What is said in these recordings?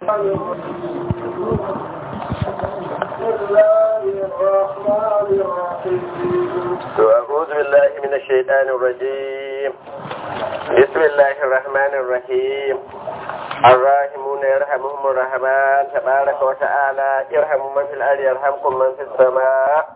أعوذ بالله من الشيطان الرجيم بسم الله الرحمن الرحيم الراحمون يرحمهم الرحمن تبارك وتعالى يرحم من في الأرض يرحمكم من في السماء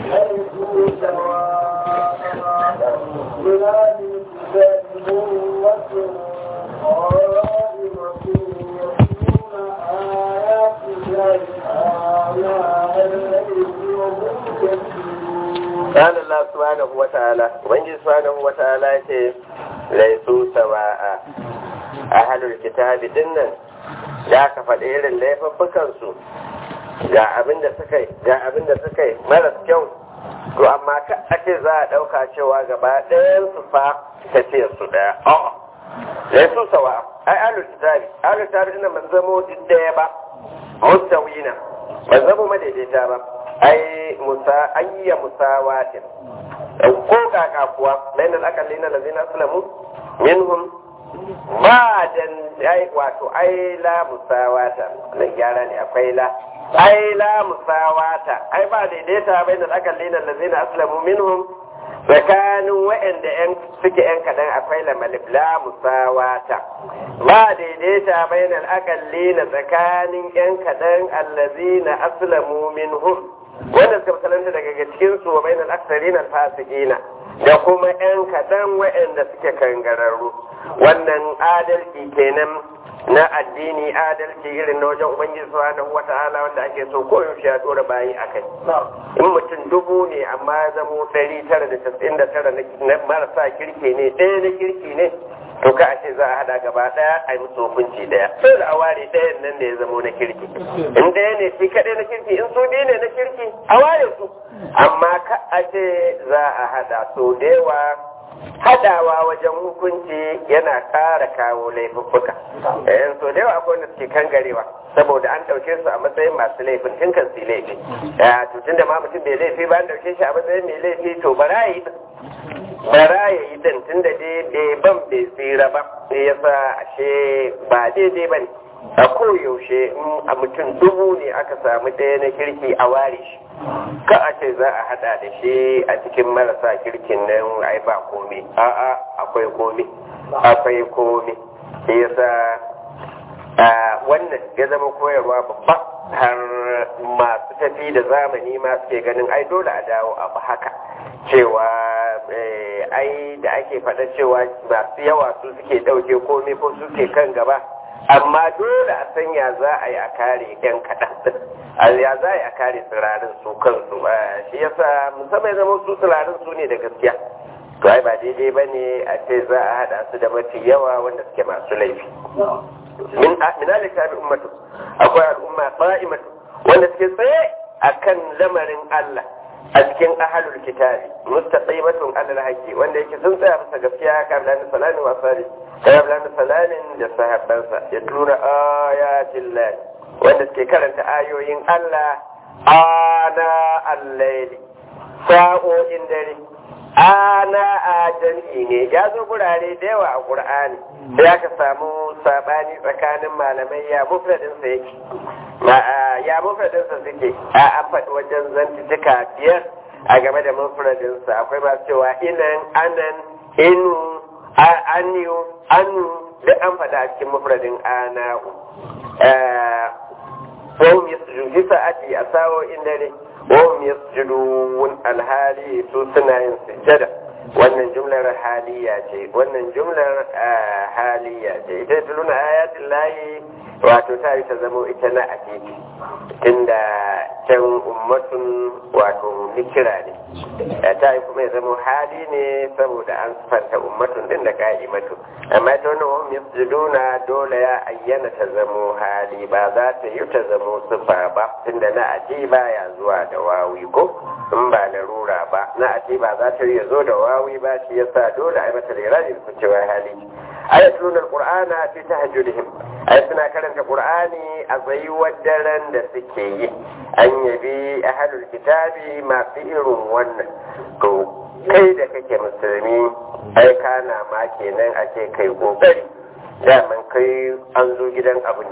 قال الله سبحانه وتعالى وبنجي سبحانه وتعالى ليسوا سواء أهل الكتاب دنا da aka faɗi irin laifuffukansu ga abin da suka yi ga abin da suka yi maras kyau to amma ka ake za a ɗauka cewa gaba ɗayan su fa tafiyar su ɗaya a'a sai su sawa ai alul kitabi alul kitabi ina ban zamo duk ɗaya ba mustawina ban zamo madaidaita ba ai musa ayya musawatin ko kaka kuwa bainal aqallina allazina aslamu minhum ba dan ai wato ai la musawata nan gyara ne akwai la ai la musawata ai ba daidaita bainal aqallina allazina aslamu minhum tsakanin wa'anda yan suke yan kadan akwai la malif la musawata ba daidaita bainal aqallina tsakanin yan kadan allazina aslamu minhum wanda suka musalanta daga cikin su wa bainal aksarina fasikina da kuma yan kadan wa'anda suke kangararru wannan adalci kenan na addini adalci irin na wajen ubangiji subhanahu wata'ala wanda ake so ko yaushe ya dora bayi akai in mutum dubu ne amma ya zamo ɗari tara da casa'in da tara na marasa kirki ne ɗaya na kirki ne to ka a ce za a hada gaba ɗaya a yi musu hukunci ɗaya sai da a ware ɗayan nan da ya zamo na kirki in ɗaya ne shi kaɗai na kirki in su biyu ne na kirki a ware su amma ka a ce za a hada so da yawa hadawa wajen hukunci yana ƙara kawo laifuffuka yan so da yawa akwai wanda suke kangarewa saboda an ɗauke su a matsayin masu laifin tun kan su laifi to tun da ma mutum bai laifi ba an ɗauke shi a matsayin mai laifi to bara ya yi bara ya yi din tun da dai bai ban bai tsira ba sai ya sa ashe ba daidai ba ne a koyaushe in a mutum dubu ne aka samu ɗaya na kirki a ware shi ka a ce za a hada da shi a cikin marasa kirkin nan ai ba komi a'a akwai komi akwai komi shi yasa wannan ya zama koyarwa babba har masu tafi da zamani ma suke ganin ai dole a dawo abu haka cewa ai da ake faɗa cewa masu yawa su suke ɗauke komi ko suke kan gaba amma dole a sanya za a yi a kare yan kaɗan ya za a yi a kare tsirarin su kansu shi yasa musamman zama su tsirarin su ne da gaskiya to ai ba daidai ba ne a ce za a haɗa su da mafi yawa wanda suke masu laifi min alika bi ummatu akwai al'umma qa'imatu wanda suke tsaye akan lamarin Allah a cikin ahalul kitabi mustaqimatun alal haqqi wanda yake sun tsaya bisa gaskiya kan da salamin wa salih kayan da salamin da sahabbansa ya tura ayatin lahi wanda suke karanta ayoyin Allah ana al-layli sa'o'in dare ana a jam'i ne ya zo gurare da yawa a Qur'ani sai aka samu sabani tsakanin malamai ya mufradin sa yake ya mufradin sa suke a an faɗi wajen zantuka biyar a game da mufradin sa akwai masu cewa inan anan inu aniyu anu duk an faɗa a cikin mufradin ana'u wahum yasjudu fi sa'ati a sa'o'in dare wahum yasjudun alhali su suna yin sujjada wannan jumlar haliya ce wannan jumlar haliya ce ita tuluna ayatin layi wato ta yi ta zamo ita na atiti tunda can ummatun wato nikira ne ta yi kuma ya zamo hali ne saboda an sifanta ummatun din da ka'imatu amma ta wani wahum yasjuduna dole ya ayyana ta zamo hali ba za ta yi ta zamo sifa ba tunda na ati ba ya zuwa da wawi ko in ba larura ba na ati ba za ta yi zo da wawi ba shi yasa dole a yi mata liraji su cewa hali ayatul alqur'ana fi tahajjudihim ay suna karanta qur'ani a tsayuwar daren da suke yi an yabi ahlul kitabi masu irin wannan to kai da kake musulmi ai kana ma kenan a ce kai kokari daman kai an zo gidan abun ne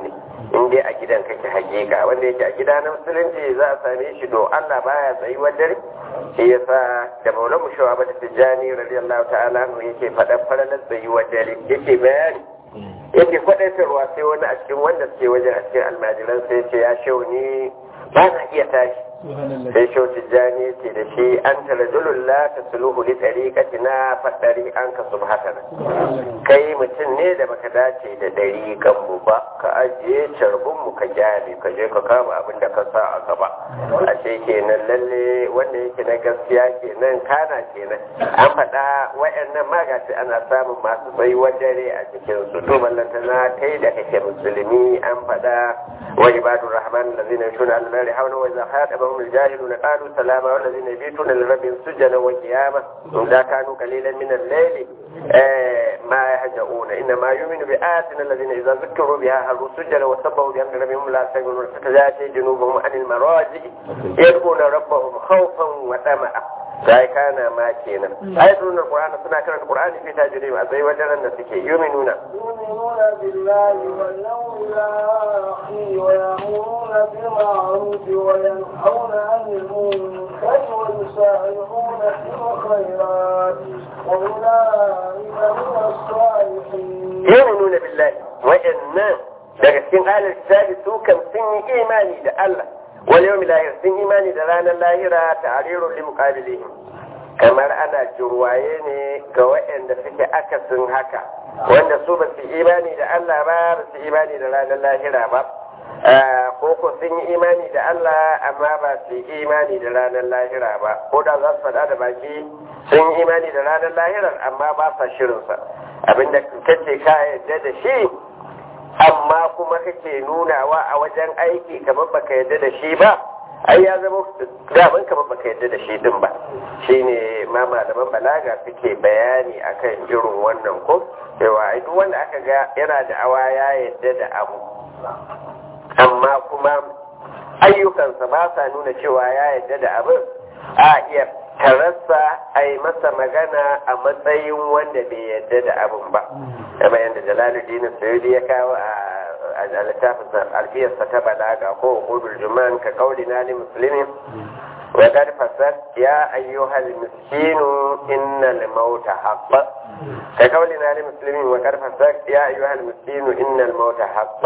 in dai a gidan kake hakika wanda yake a gida na musulunci za a same shi do Allah baya tsayuwar dare shi yasa da maulan mu shawa bata tijjani radiyallahu ta'ala anhu yake faɗan faralar tsayuwar dare yake bayani yake kwaɗaitarwa sai wani a cikin wanda suke wajen a cikin almajiran sai ce ya shau ni ba na iya tashi sai shau tijjani ce da shi an tara la ta suluhu li tariqati na faɗari an ka subhatana kai mutum ne da baka dace da ɗariƙan mu ba ka ajiye carbin mu ka gyale ka je ka kama abin da ka sa a gaba a ce kenan lalle wanda yake na gaskiya kenan kana kenan an faɗa wayannan magaci ana samun masu tsayuwar dare a cikin su to ballantana kai da kake musulmi an faɗa wa ibadur rahman allazina yashuna al-nari hawla wa idha khatabahum al-jahiluna qalu salama wal ladzina yabituna li rabbihim sujada wa qiyama idza kanu qalilan min al-layli ma yahjauna inna ma yu'minu bi ayatina allazina idza zukkiru biha haru sujada wa sabbahu bi amri rabbihim la yastaghfiruna fatajati junubuhum anil maraji yad'una rabbahum khawfan wa tama'a sai kana ma kenan ayatul qur'ani suna karanta qur'ani fi tajrim a sai wajen da suke yuminuna يؤمنون بالله واليوم الآخر ويأمرون بالمعروف وينهون عن المنكر ويسارعون في الخيرات وأولئك من الصالحين yuminuna billahi wa'annan daga cikin alal kitabi su kan sun yi imani da Allah wal yawmil akhir sun imani da ranar lahira ta'rirun li muqabilihim kamar ana jirwaye ne ga waɗanda suke akasin haka wanda su ba su imani da Allah ba ba su imani da ranar lahira ba ko ko sun yi imani da Allah amma ba su yi imani da ranar lahira ba ko da za su faɗa da baki sun yi imani da ranar lahirar amma ba sa shirinsa abinda kace ka yadda da shi amma kuma kake nunawa a wajen aiki kamar baka yadda da shi ba ai ya zama daman kamar baka yadda da shi din ba shine ma malaman balaga suke bayani akan irin wannan ko cewa ai duk wanda aka ga yana da awa ya yadda da abu amma kuma ayyukansa ba sa nuna cewa ya yadda da abin a iya tarassa a yi masa magana a matsayin wanda bai yadda da abin ba kamar yadda jalaluddin sayudi ya kawo a littafin alfiyarsa ta balaga ko hudul juman ka kauli na li muslimin wa qad fasad ya ayyuhal miskinu innal mauta haqqa ka kauli na li muslimin wa qad fasad ya ayyuhal miskinu innal mauta haqqa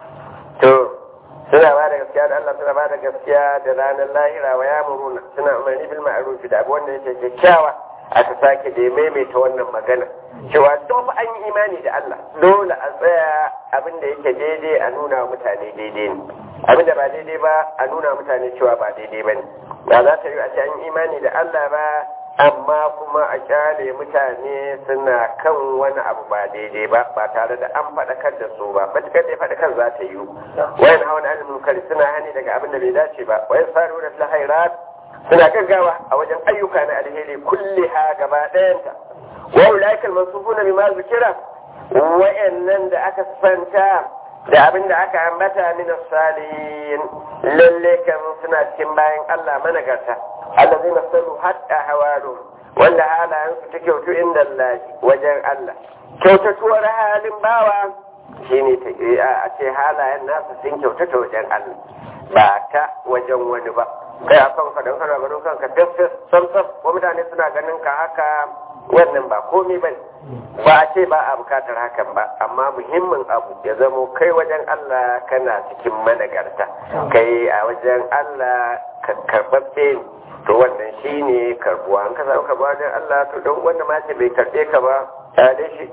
to suna ba da gaskiya da Allah suna ba da gaskiya da ranar lahira wa ya muruna suna umarni bil ma'ruf da abu wanda yake kyakkyawa aka sake da maimaita wannan magana cewa duk an yi imani da Allah dole a tsaya abin da yake daidai a nuna wa mutane daidai ne abin da ba daidai ba a nuna wa mutane cewa ba daidai ba ne ba za ta yi a ce an yi imani da Allah ba amma kuma a kyale mutane suna kan wani abu ba daidai ba ba tare da an faɗakar da su ba matukar da faɗakar za ta yi wayan hawan alimin kari suna hani daga abin da bai dace ba wayan faru da lahairat suna gaggawa a wajen ayyuka na alheri kulli ha gaba ɗayanta wa ulaika almansubuna bima zikira wayannan da aka santa da abin da aka ambata min salihin lalle kan suna cikin bayan Allah managarta allazina sallu hatta hawalu wanda halayen su ta kyautu inda Allah wajen Allah kyautatuwar halin bawa shine a ce halayen nasu sun kyautata wajen Allah ba ta wajen wani ba kai a kan ka don kana ganin kanka fes sam sam ko mutane suna ganin ka haka wannan ba komai bane ba a ce ba a bukatar hakan ba amma muhimmin abu ya zamo kai wajen Allah kana cikin managarta kai a wajen Allah karɓaɓɓe ne to wannan shi ne karbuwa an ka samu karbuwa wajen Allah to don wanda ma ce bai karɓe ka ba ya dai shi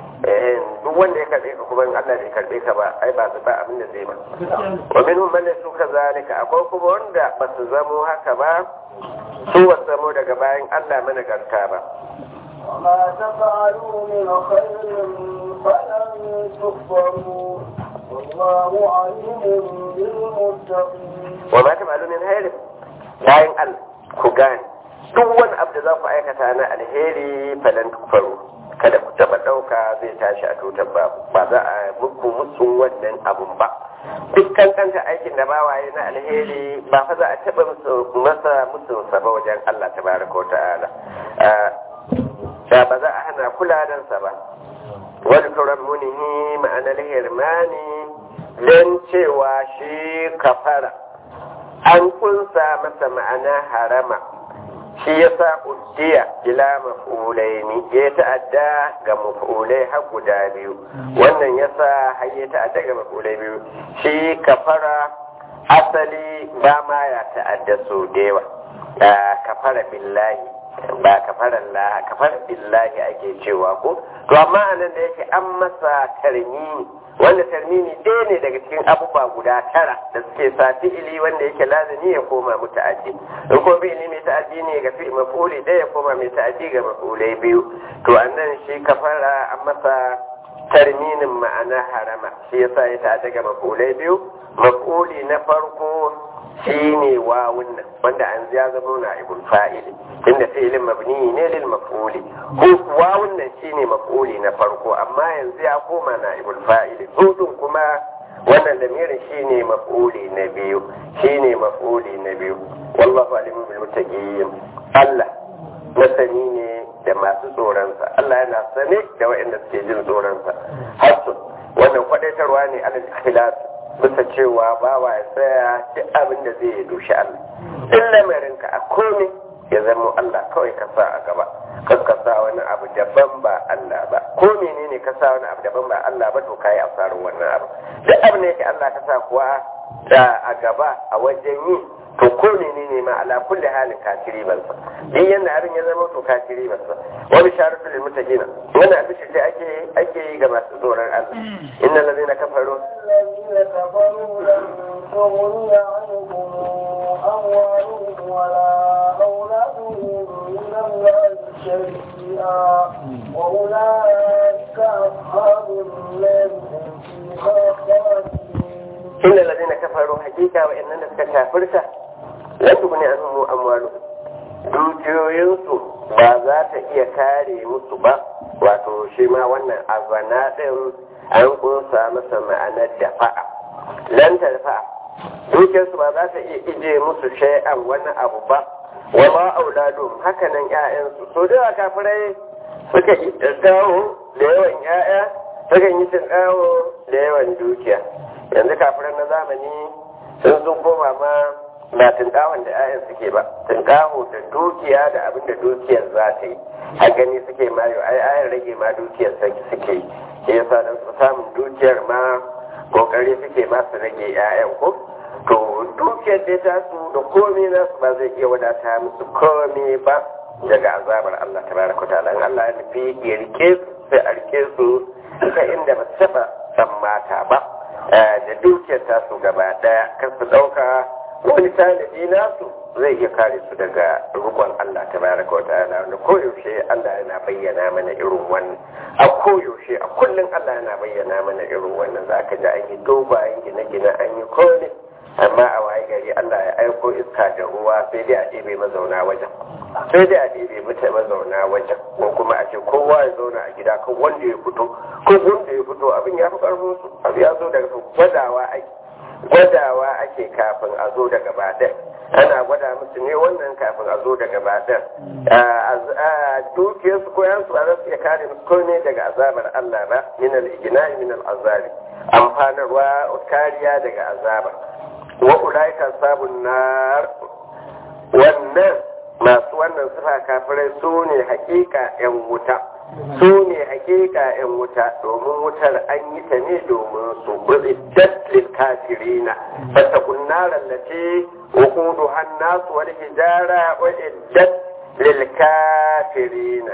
duk wanda ya karɓe ka kuma in Allah bai karɓe ka ba ai ba su ba abin da zai ba wa minhum man su kazalika akwai kuma wanda ba su zamo haka ba su wasu zamo daga bayan Allah managarta ba وما تفعلوا من خير فلن تكفروا والله عليم بالمتقين وما تفعلوا من خير bayan Allah ku gane duk wani abu da za ku aikata na alheri falan tukfaru kada ku taba ɗauka zai tashi a tutar ba ba za a muku musun wannan abun ba duk kankanta aikin da ba waye na alheri ba fa za a taba masa musun sa ba wajen Allah tabaraka wa ta'ala da ba za a hana kuladansa ba wani turan munihi ma'anar hirmani don cewa shi kafara an kunsa masa ma'ana harama shi ya sa uddiya ila maf'ulaini ya ta'adda ga maf'ulai har guda biyu wannan ya sa har ya ta'adda ga maf'ulai biyu shi kafara asali ba ma ya ta'adda so da yawa kafara billahi ba kafara Allah kafara billahi ake cewa ko to amma anan da yake an masa tarmini wanda tarmini ɗaya ne daga cikin abubuwa guda tara da suke sa fi'ili wanda yake lazimi ya koma muta'addi in ko fi'ili mai ta'addi ne ga fi'il maf'uli ɗaya ya koma mai ta'addi ga maf'ulai biyu to annan shi kafara an masa tarminin ma'ana harama shi yasa ya ta'adda ga maf'ulai biyu maf'uli na farko shine wawun nan wanda an ya zama na ibul fa'ili inda fi'ilin mabni ne lil maf'uli ko wawun nan shine maf'uli na farko amma yanzu ya koma na ibul fa'ili hudun kuma wannan lamirin shine maf'uli na biyu shine maf'uli na biyu wallahu alimu bil muttaqin Allah masani ne da masu tsoronsa Allah yana sane da waɗanda suke jin tsoronsa hasu wannan kwadaitarwa ne alal ikhlas bisa cewa bawa ya tsaya duk abin da zai dushi Allah in lamarinka a komai ya zama Allah kawai ka sa a gaba kan ka sa wani abu daban ba Allah ba ko menene ka sa wani abu daban ba Allah ba to kai asarin wannan abu duk abin da yake Allah ka sa kuwa da a gaba a wajen yi to ko menene ma ala kulli halin kafiri ban sa duk yanda abin ya zama to kafiri ban sa wa bisharatu lil muttaqin wannan abin da ake ake yi ga masu tsoron Allah innal ladina kafaru الذين كفروا لن تغني عنهم أموالهم ولا أولادهم من الله شيئا وأولئك أصحاب النار هم فيها خالدون إن الذين كفروا حقيقة وإننا كافرت لن تغني عنهم أموالهم dukiyoyinsu ba za ta iya kare musu ba wato shi ma wannan azana ɗin an kunsa masa ma'anar dafa'a lan tarfa dukiyarsu ba za ta iya ije musu shay'an wani abu ba wa ma auladum haka nan ƴaƴansu so da kafirai suka yi dawo da yawan ƴaƴa suka yi tinkawo da yawan dukiya yanzu kafirai na zamani sun sun koma ma ba tunkawon da 'ya'yan suke ba tunkaho da dukiya da abin da dukiyar za ta yi a gani suke mayo ai ayan rage ma dukiyar suke yi shi yasa dan su samun dukiyar ma kokari suke ma su rage 'ya'yan ko to dukiyar dai ta su da komai na su ba zai iya wadata musu komai ba daga azabar Allah tabaraka ta'ala in Allah ya nufi ya rike su sai a rike su ta inda ba su taba tsammata ba da dukiyar ta su gaba daya kar su dauka wani tanadi nasu zai iya kare su daga rukun Allah ta baraka wa ta'ala wanda koyaushe Allah yana bayyana mana irin wannan a koyaushe a kullum Allah yana bayyana mana irin wannan za ka ji an yi dogayen gine-gine an yi kone amma a waye gari Allah ya aiko iska da ruwa sai dai a ɗebe mazauna wajen sai dai a ɗebe mata mazauna wajen ko kuma a ce kowa ya zauna a gida kan wanda ya fito ko wanda ya fito abin ya fi ƙarfin su abu ya zo daga gwadawa ake gwadawa ake kafin a zo daga baɗin ana gwada musu ne wannan kafin a zo daga baɗin dukiyarsu ko yansu ba za su iya kare musu ko ne daga azabar Allah ba min al-igna min al-azabi amfanarwa kariya daga azaba wa ulaika sabun nar wannan masu wannan sifa kafirai su ne hakika yan wuta su ne hakika yan wuta domin wutar an yi ta ne domin su buɗe lil kafirina fatakun naran lati وقودها الناس والحجارة وإدت للكافرين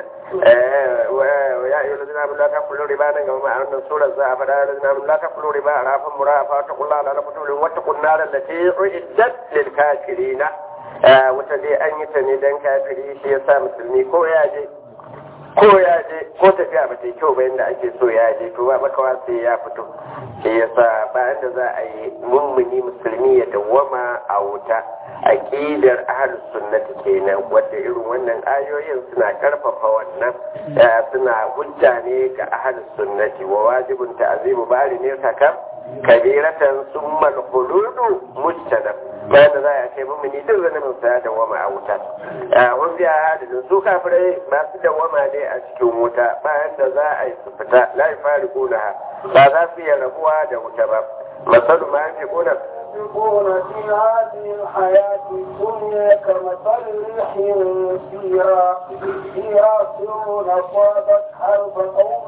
ويا أيها الذين آمنوا لا تأكلوا ربا كما أن سورة الزعف يا الذين آمنوا لا تأكلوا ربا عرافا مرافا واتقوا الله لعلكم تفلحون واتقوا النار التي أعدت للكافرين وتدي أن يتني دن كافري شيء مسلمي كو ياجي ko ya je ko tafiya ba ta yi kyau ba yadda ake so ya je to ba makawa sai ya fito shi yasa bayan da za a yi mummuni musulmi ya dawwama a wuta aqidar ahlus sunnati kenan wanda irin wannan ayoyin suna karfafa wannan suna hujja ne ga ahlus sunnati wa wajibun ta'zimu bari ne saka kabiratan summa al-khuludu mujtanab bayan da za a ce mummuni duk zanen sa ya dawwama a wuta wani biya hadin su kafirai masu dawwama ne a cikin wuta bayan da za a yi su fita la yafariquna ba za su iya rabuwa da wuta ba masalu ma yake kuna ينفقون في هذه الحياة الدنيا كمثل ريح فيها فيها سر أصابت حرف قوم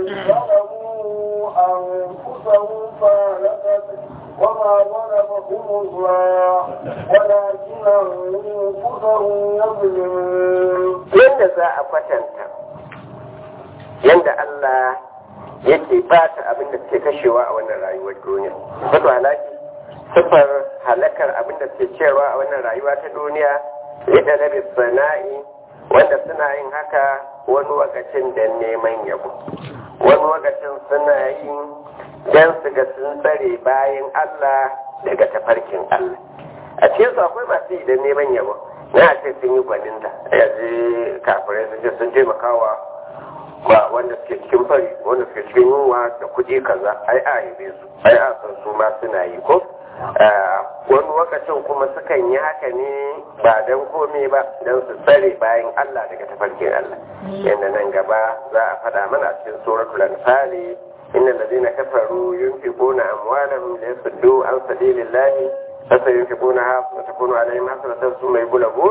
ظلموا أنفسهم فهلكت وما ظلمهم الله ولكن أنفسهم يظلمون yadda za a kwatanta yadda Allah yake bata abin da suke kashewa a wannan rayuwar duniya wato halaki sifar halakar abin da suke cewa a wannan rayuwa ta duniya rida na sana'i wanda suna yin haka wani lokacin da neman yabo wani lokacin suna yin don su ga sun tsare bayan Allah daga tafarkin Allah a cikin su akwai masu yi da neman yabo na ce sun yi gwaninta yanzu kafirai sun ce sun taimakawa ba wanda suke cikin fari wanda suke cikin yunwa da kuɗi kaza ai a yabe su ai a san su ma suna yi ko wani lokacin kuma sukan yi haka ne ba don komai ba don su tsare bayan Allah daga tafarkin Allah yadda nan gaba za a faɗa mana cikin suratul anfal innal ladina kafaru yunfiquna amwalahum liyasuddu an sabilillahi fasayunfiqunaha fatakunu alaihim hasanatan thumma yughlabun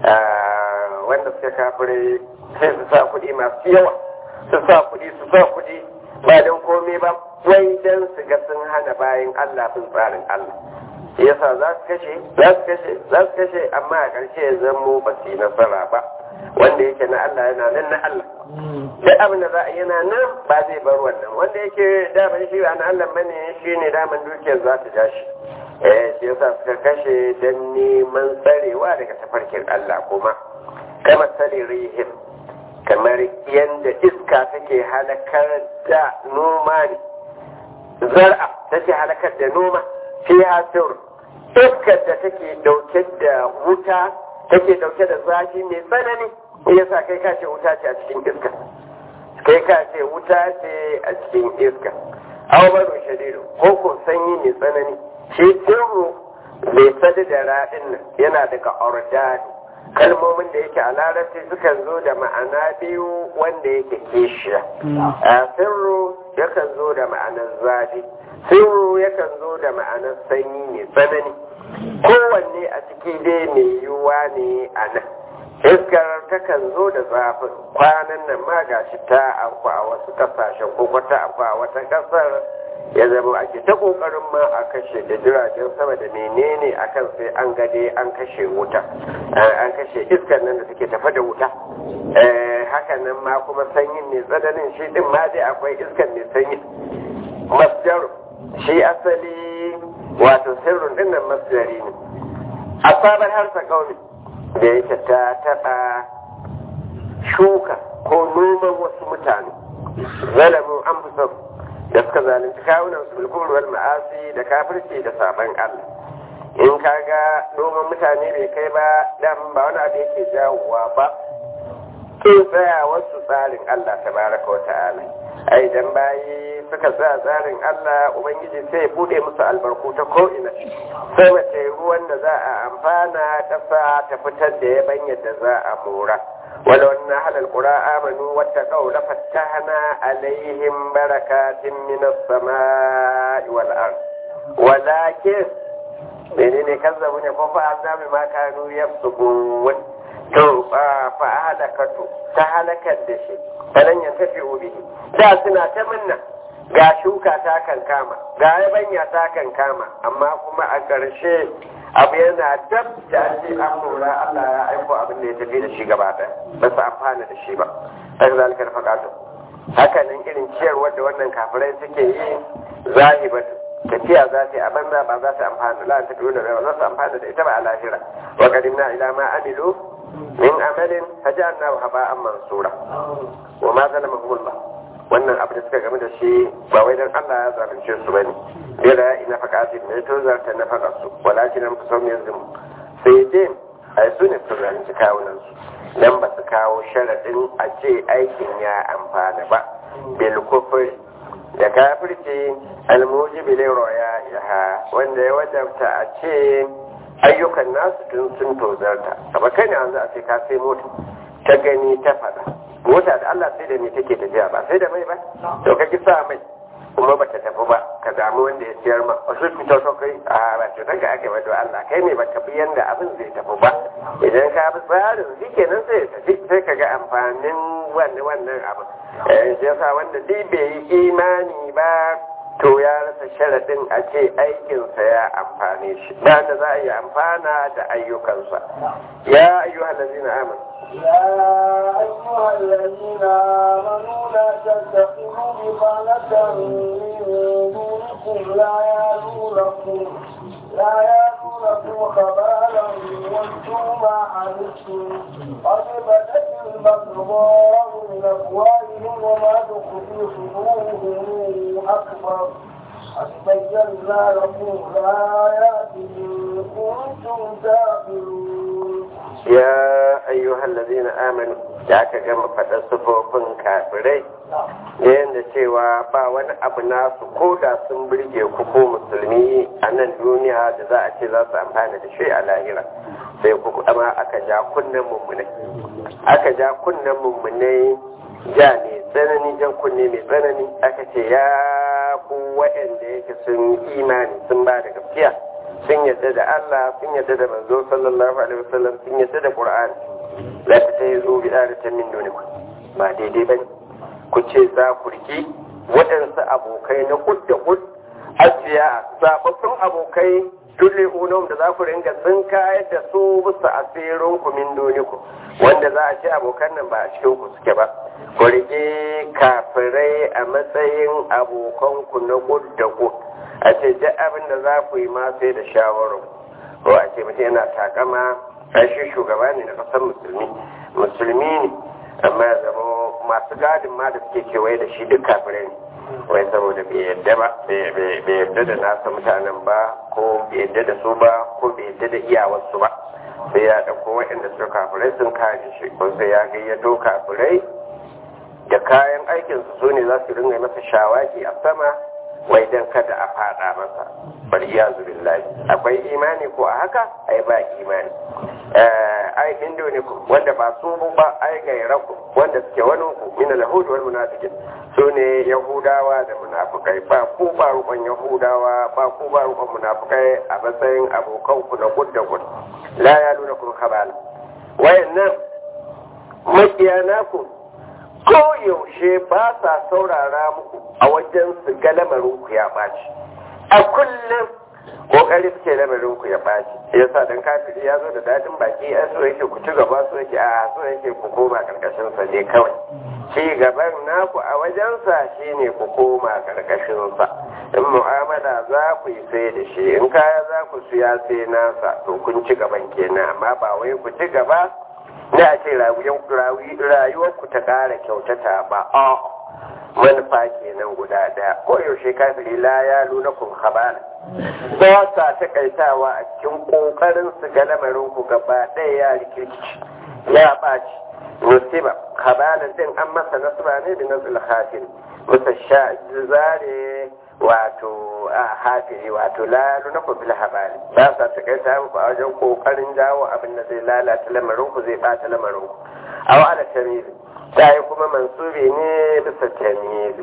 wanda suka kafire sai su sa kuɗi masu yawa su sa kuɗi su sa kuɗi ba don komai ba wai don su ga sun hana bayan Allah bin tsarin Allah yasa za su kashe za su kashe za su kashe amma a ƙarshe ya zamo ba su yi nasara ba wanda yake na Allah yana nan na Allah duk abin da za a yana nan ba zai bar wannan wanda yake daman shi ba na Allah bane shi ne daman dukiyar za ta ja shi eh shi yasa suka kashe don neman tsarewa daga tafarkin Allah kuma kama tsare rihim kamar yadda iska take halakar da noma ne zar'a take halakar da noma fi hasir iskar da take dauke da wuta take dauke da zafi mai tsanani yasa kai ka ce wuta ce a cikin iska kai ka ce wuta ce a cikin iska awbaru shadidu ko ko sanyi mai tsanani shi sirru bai sadu da raɗin nan yana daga ordani kalmomin da yake a larabci sukan zo da ma'ana biyu wanda yake kishiya a sirru yakan zo da ma'anar zafi sirru yakan zo da ma'anar sanyi mai tsanani kowanne a ciki dai mai yiwuwa ne a nan iskar takan zo da zafin kwanan nan ma gashi ta akwa a wasu kasashen ko kwata akwa a wata kasar ya zama ake ta kokarin ma a kashe da jiragen sama da menene akan sai an gade an kashe wuta an kashe iskar nan da take tafa da wuta hakan nan ma kuma sanyin ne tsananin shi din ma dai akwai iskar mai sanyi masjar shi asali wato sirrin din nan masjari ne a sabon harsa kauli da yake ta taɓa shuka ko noman wasu mutane zalamu an fi da suka zalunci kawunan su bilkul wal ma'asi da kafirci da saban Allah in kaga noman mutane bai kai ba dan ba wani abu yake jawowa ba kin tsaya wasu tsarin Allah tabaraka wa ta'ala ai dan bayi suka tsaya tsarin Allah ubangiji sai ya bude musu albarku ta ko ina sai mace ruwan da za a amfana kasa ta fitar da yabanyar da za a mora ولو أن أهل القرى آمنوا واتقوا لفتحنا عليهم بركات من السماء والأرض ولكن menene kazzabu ne ko fa azabi ma kanu yafsukun to fa halakatu ta halakar da shi falan ya tafi bihi da suna ta minna ga shuka ta kan kama ga yabanya ta kan kama amma kuma a ƙarshe abu yana dab da an ce an lura Allah ya aiko abin da ya tafi da shi gaba ɗaya ba su amfana da shi ba ta zalika da faƙatu haka nan irin ciyarwar da wannan kafirai suke yi zahibatu tafiya za ta yi a banza ba za ta amfana la ta dole ba za su amfana da ita ba a lahira wa qadimna ila ma amilu min amalin fajalna haba'an mansura wa ma zalamahum Allah wannan abu da suka game da shi ba wai dan Allah ya zalunce su bane bila ina faqatin ne to zarta na faqa su walakin an kusam yanzu sai dai ai su ne su zalunci kawunan su dan ba su kawo sharadin a ce aikin ya amfana ba bil kufri da kafirci almujibi lil roya yaha wanda ya wajabta a ce ayyukan nasu tun sun tozarta amma kai ne yanzu a ce ka sai mota ta gani ta fada mota da Allah sai da ni take tafiya ba sai da mai ba to ka ki sa mai kuma ba ta tafi ba ka damu wanda ya siyar ma wasu fito so kai a ba to daga ake ba Allah kai ne ba ka bi yanda abin zai tafi ba idan ka bi tsarin shi kenan sai ya tafi sai ka ga amfanin wannan wannan abin eh shi yasa wanda dai bai yi imani ba to ya rasa sharaɗin a ce aikinsa ya amfane shi da da za a yi amfana da ayyukansa ya ayyuhan lazina amanu يا أيها الذين آمنوا لا تتخذوا بطانة من دونكم لا يالونكم لا يالونكم خبالا وانتم ما عنتم قد بدت البغضاء من أفواههم وما تخفي صدورهم أكبر قد بينا لكم الآيات إن كنتم تعقلون ya ayyuhan lazina amanu da aka gama faɗar sufofin kafirai da yadda cewa ba wani abu nasu ko da sun birge ku ko musulmi a nan duniya da za a ce za su amfana da shi a lahira sai ku amma aka ja kunnen mummunai aka ja kunnen mummunai ja mai tsanani jan kunne mai tsanani aka ce ya ku waɗanda yake sun imani sun ba da gaskiya sun yadda da Allah sun yadda da manzo sallallahu alaihi wasallam sun yadda da Qur'ani la ta sai zo bi da ta min duniku ba daidai bane ku ce za ku riki waɗansu abokai na kud da kud asiya sababbin abokai dole unom da za ku ringa sun kayar da su bisa asirin ku min duniku wanda za a ce abokan nan ba a cikin ku suke ba ku rike kafirai a matsayin abokanku na kud da kud a ce duk abin da za ku yi ma sai da shawarar ko a ce mutum yana takama shi shugaba ne na kasar musulmi musulmi ne amma ya zama masu gadin ma da suke kewaye da shi duk kafirai ne wai saboda bai yadda ba bai yadda da nasa mutanen ba ko bai yadda da su ba ko bai yadda da iyawarsu ba sai ya ɗauko waɗanda suka kafirai sun kare shi ko sai ya gayyato kafirai da kayan aikinsu su ne za su ringa masa shawaki a sama wai dan kada a fada masa bal iyazu billahi akwai imani ko a haka ai ba imani ai indo ne ku wanda ba su ba ai gairaku wanda suke wani ku min al-yahud wal munafiqin su ne yahudawa da munafikai ba ku ba rukun yahudawa ba ku ba rukun munafikai a matsayin abokan ku na gud da gud la yaluna kun khabala wayannan makiyana ku ko yaushe ba sa saurara muku a wajen su ga lamarinku ya ɓaci a kullum kokari suke lamarinku ya ɓaci yasa dan kafiri ya zo da dadin baki an so yake ku ci gaba so yake a so yake ku koma karkashin sa ne kawai ci gaban naku a wajensa shine ku koma karkashin sa in mu'amala za ku yi sai da shi in kaya za ku siya sai nasa to kun ci gaban kenan amma ba wai ku ci gaba na a ce rayuwarku ta ƙara kyautata ba a manufa kenan guda daya ko yaushe kafiri la ya nuna kun habala ba sa takaitawa a cikin ƙoƙarin su ga lamarin ku gaba ɗaya ya rikirkici ya ɓaci musiba habalan din an masa nasba ne da nasul hafin musa sha zare wato a hafiri wato la nuna ku bil habali ba sa takaita muku a wajen kokarin jawo abin da zai lalata lamarin ku zai bata lamarin ku aw ala tamizi sai kuma mansubi ne bisa tamizi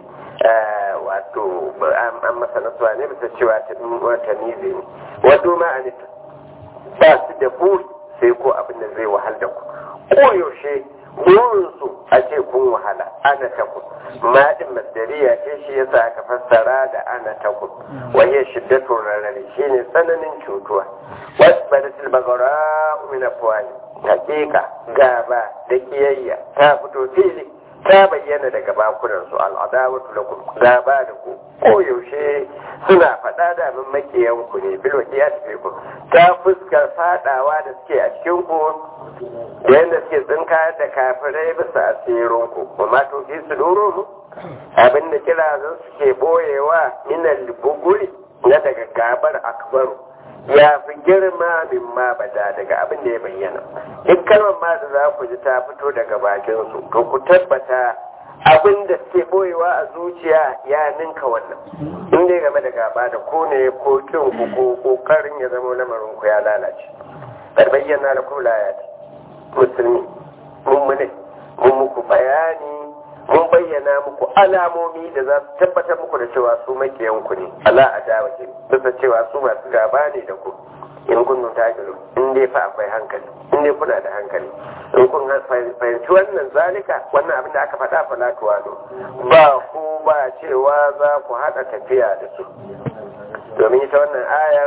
wato an masa nasuwa ne bisa cewa tamizi ne wato ma anita ba su da buri sai ko abin da zai wahal da ku koyaushe burinsu a ce kun wahala ana takun maɗin masdariya ce shi yasa aka fassara da ana takun waye shiddatun rarrare shi ne tsananin cutuwa wasu badatul bagara min afwani hakika gaba da kiyayya ta fito fili ta bayyana daga bakunansu al'adawatu lakum gaba da ku koyaushe suna faɗa da min makiyan ku ne bil waqiyat ku ta fuskar fadawa da suke a cikin ku da yadda suke tsinka da kafirai bisa asirin ku kuma to fi su doro mu abin da kira zan suke boyewa minal buguri na daga gabar akbaru ya fi girma min ma bada daga abin da ya bayyana duk kalmar ma da za ku ji ta fito daga bakin su to ku tabbata abin da suke boyewa a zuciya ya ninka wannan in dai game da gaba da ko ne ko kin ku ko kokarin ya zama lamarin ku ya lalace bar bayyana da kula ya musulmi mun mune mun muku bayani mun bayyana muku alamomi da za su tabbatar muku da cewa su makiyanku ne ala adawatin bisa cewa su masu gaba ne da ku in kun ta in dai fa akwai hankali in dai kuna da hankali in kun fahimci wannan zalika wannan abin da aka faɗa fa tuwalo ba ku ba cewa za ku haɗa tafiya da su domin ita wannan ayar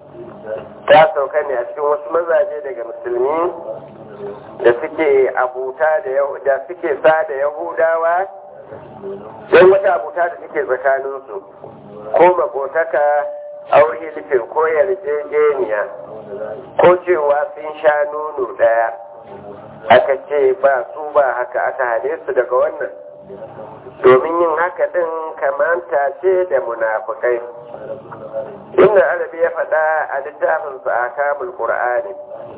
ta sauka ne a cikin wasu mazaje daga musulmi da suke abuta da suke sa da yahudawa don wata abuta da suke tsakaninsu ko makotaka aure nufin ko yarjejeniya ko cewa sun sha nono ɗaya aka ce ba su ba haka aka hane su daga wannan domin yin haka ɗin kamanta ce da munafukai inda arabi ya faɗa a littafinsu a kamul ƙur'ani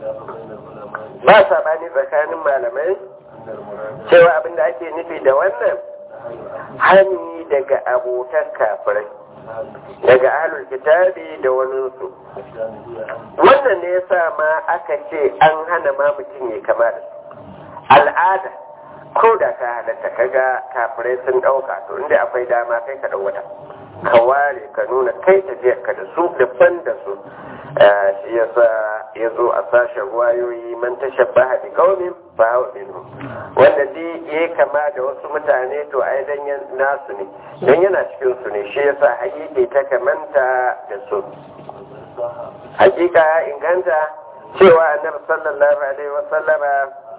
ba saɓani tsakanin malamai cewa abinda ake nufi da wannan hani daga abotan kafirai daga ahlul kitabi da waninsu wannan ne yasa ma aka ce an hana ma mutum ya kama da al'ada ko da ka halatta kaga kafirai sun ɗauka to inda akwai dama kai ka wata ka ware ka nuna kai tafiyar ka da su daban da su shi yasa ya zo a sashen wayoyi man tashabbaha bi qaumin fa huwa minhum wanda dai ya kama da wasu mutane to ai dan nasu ne dan yana cikin su ne shi yasa hakiki ta kamanta da su hakika ya inganta cewa annabi sallallahu alaihi wasallama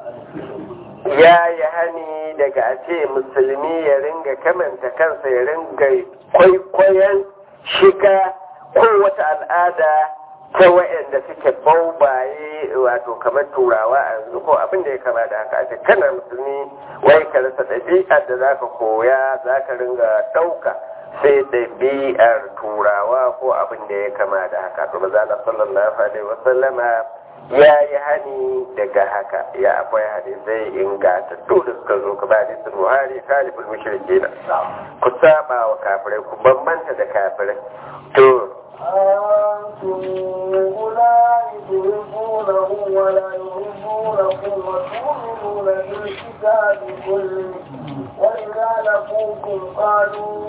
ya yi hani daga a ce musulmi ya ringa kamanta kansa ya ringa kwaikwayon shiga ko wata al'ada ta wa'anda suke baubaye wato kamar turawa a yanzu ko abin da ya kama da haka ake kana musulmi wai ka rasa ɗabi'ar da zaka koya zaka ringa ɗauka sai ɗabi'ar turawa ko abin da ya kama da haka to maza Allah sallallahu alaihi wasallama ya yi hani daga haka ya akwai hadisai ingantattu da suka zo ka ba hadisin buhari kalifin mushriki na ku saba wa kafirai ku bambanta da kafirai to أنتم أولئك تحبونهم ولا يحبونكم وتؤمنون بالكتاب كله وإذا لقوكم قالوا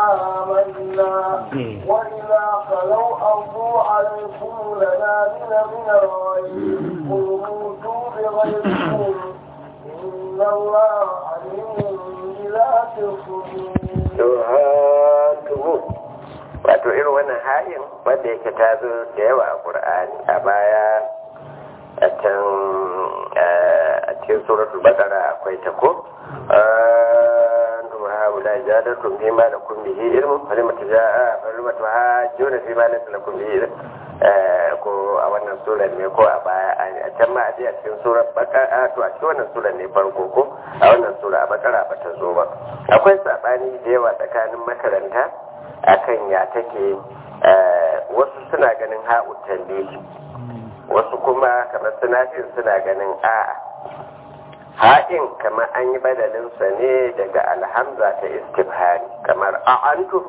آمنا وإذا خلوا أرضوا عليكم لنازل من الغيب قل موتوا بغيركم إن الله عليم بذات الصدور wato irin wannan halin wanda yake ta zo da yawa a ƙur'ani a baya a can a cikin suratul bakara akwai ta ko antum haula jadatum fi ma lakum bihi ilmun falimatu jaa falimatu hajjuna fi ma lakum bihi ilm ko a wannan surar ne ko a baya a can ma a je a cikin surar bakara to a cikin wannan surar ne farko ko a wannan sura a bakara ba ta zo ba akwai sabani da yawa tsakanin makaranta akan ya take wasu suna ganin ha'ud tambihi wasu kuma kamar sinafin suna ganin a'a ha'in kamar an yi badalinsa ne daga alhamza ta istifhari kamar a'antum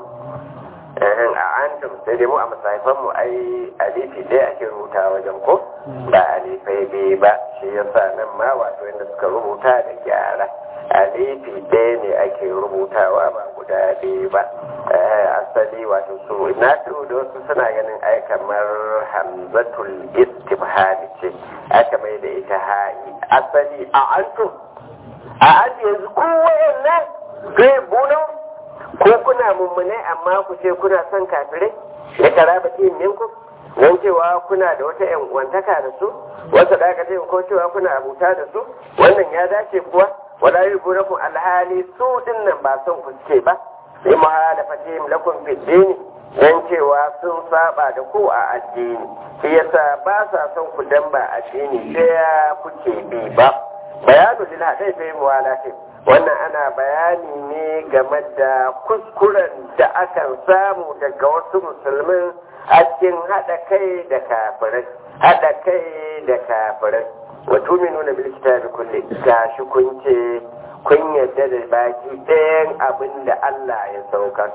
a'antum sai dai mu a masaifanmu ai alifi ɗaya ake rubuta wajen ko ba alifai biyu ba shi yasa nan ma wato yadda suka rubuta da gyara alifi ɗaya ne ake rubutawa ba guda biyu ba asali wato su na da wasu suna ganin ai kamar hamzatul istifhami ce aka mai da ita ha'i asali a antum a aji yanzu kowayen nan zai bunan ko kuna mummune amma ku ce kuna son kafirai da karaba ce minku don cewa kuna da wata yan uwantaka da su wata dakatai ko cewa kuna abuta da su wannan ya dace kuwa wala yubunakum alhali su din nan ba son ku ce ba sai muhalafatihim lakum fi dini dan cewa sun saba da ku a addini shi yasa ba sa son ku dan ba addini sai kuke bi ba bayanu lil hadai fi muwalatin wannan ana bayani ne game da kuskuren da akan samu daga wasu musulmin a cikin haɗa kai da kafirai haɗa kai da kafirai wa tuminuna bil kitabi kulli gashi kun ce kun yadda da baki ɗayan abin da Allah ya saukar.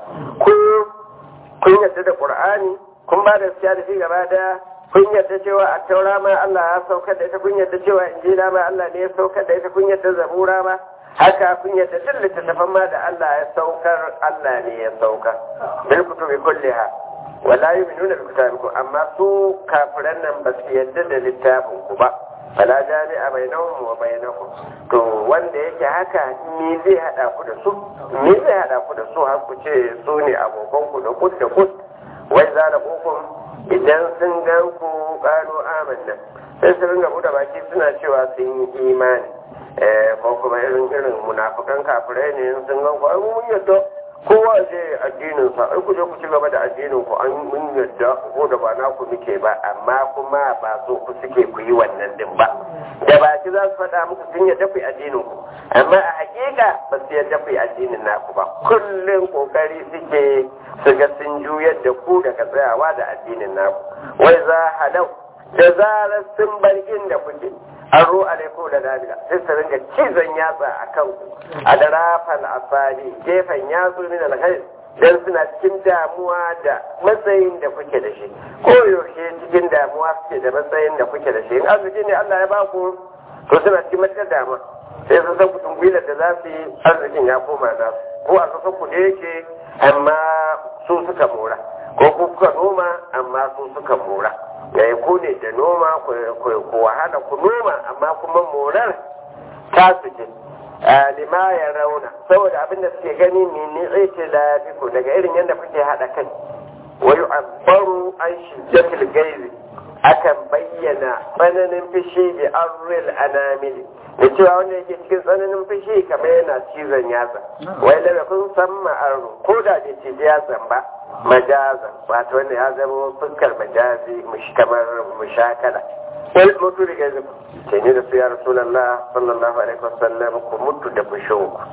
Kun yadda da ƙur'ani, kun ba da siya da shi gaba da kun yadda cewa a taura ma Allah ya saukar da ita, kun yadda cewa injila ma Allah ne ya saukar da ita, kun yadda zabura ma haka kun yadda duk littattafan ma da Allah ya saukar Allah ne ya saukar bil kutubi kulliha wala yu'minuna bi kitabikum amma su kafiran nan ba su yadda da littafin ku ba fala jami'a bainahum wa bainakum to wanda yake haka ni zai hada ku da su ni zai hada ku da su har ku ce su ne abokan ku da kud da kud wai za da hukum idan sun gan ku qalu amanna sai su ringa buɗe baki suna cewa sun yi imani ko kuma irin irin munafukan kafirai ne sun gan ku ai mun yadda kowa je addinin sa ai ku je ku ci gaba da addinin ku an mun yadda ko da ba na ku muke ba amma kuma ba so ku suke ku yi wannan din ba da baki za su faɗa muku sun yadda ku yi addinin ku amma a hakika ba su yadda ku yi addinin naku ba kullum kokari suke su ga sun juyar da ku daga tsayawa da addinin naku wai za halau da zarar sun bar inda kuke an ro alaiko da dalila sai su ringa cizon yatsa a kan ku a da rafal asali gefen yatsu min alkhair dan suna cikin damuwa da matsayin da kuke da shi ko yaushe cikin damuwa suke da matsayin da kuke da shi in arziki ne Allah ya ba ku to suna cikin matakar damuwa sai sun san kudin gwilar da za su yi arzikin ya koma za su ko a kasan ku da yake amma su suka mora ko kuka noma amma su suka mora yayi ku ne da noma ku wahala ku noma amma kuma morar ta su ce lima ya rauna saboda abin da suke gani mini ita lafiku daga irin yadda kuke haɗa kai wa yu'abbaru an shiddatil gaizi akan bayyana tsananin fishi bi arril anamili da cewa wanda yake cikin tsananin fishi kamar yana cizon yatsa wai da kun san ma'aru ko da bai ce yatsan ba majazan wato wanda ya zama fuskar majazi kamar mushakala wai mutu da gazi ce ne da su ya rasulallah sallallahu alaihi wasallam ku mutu da fushin ku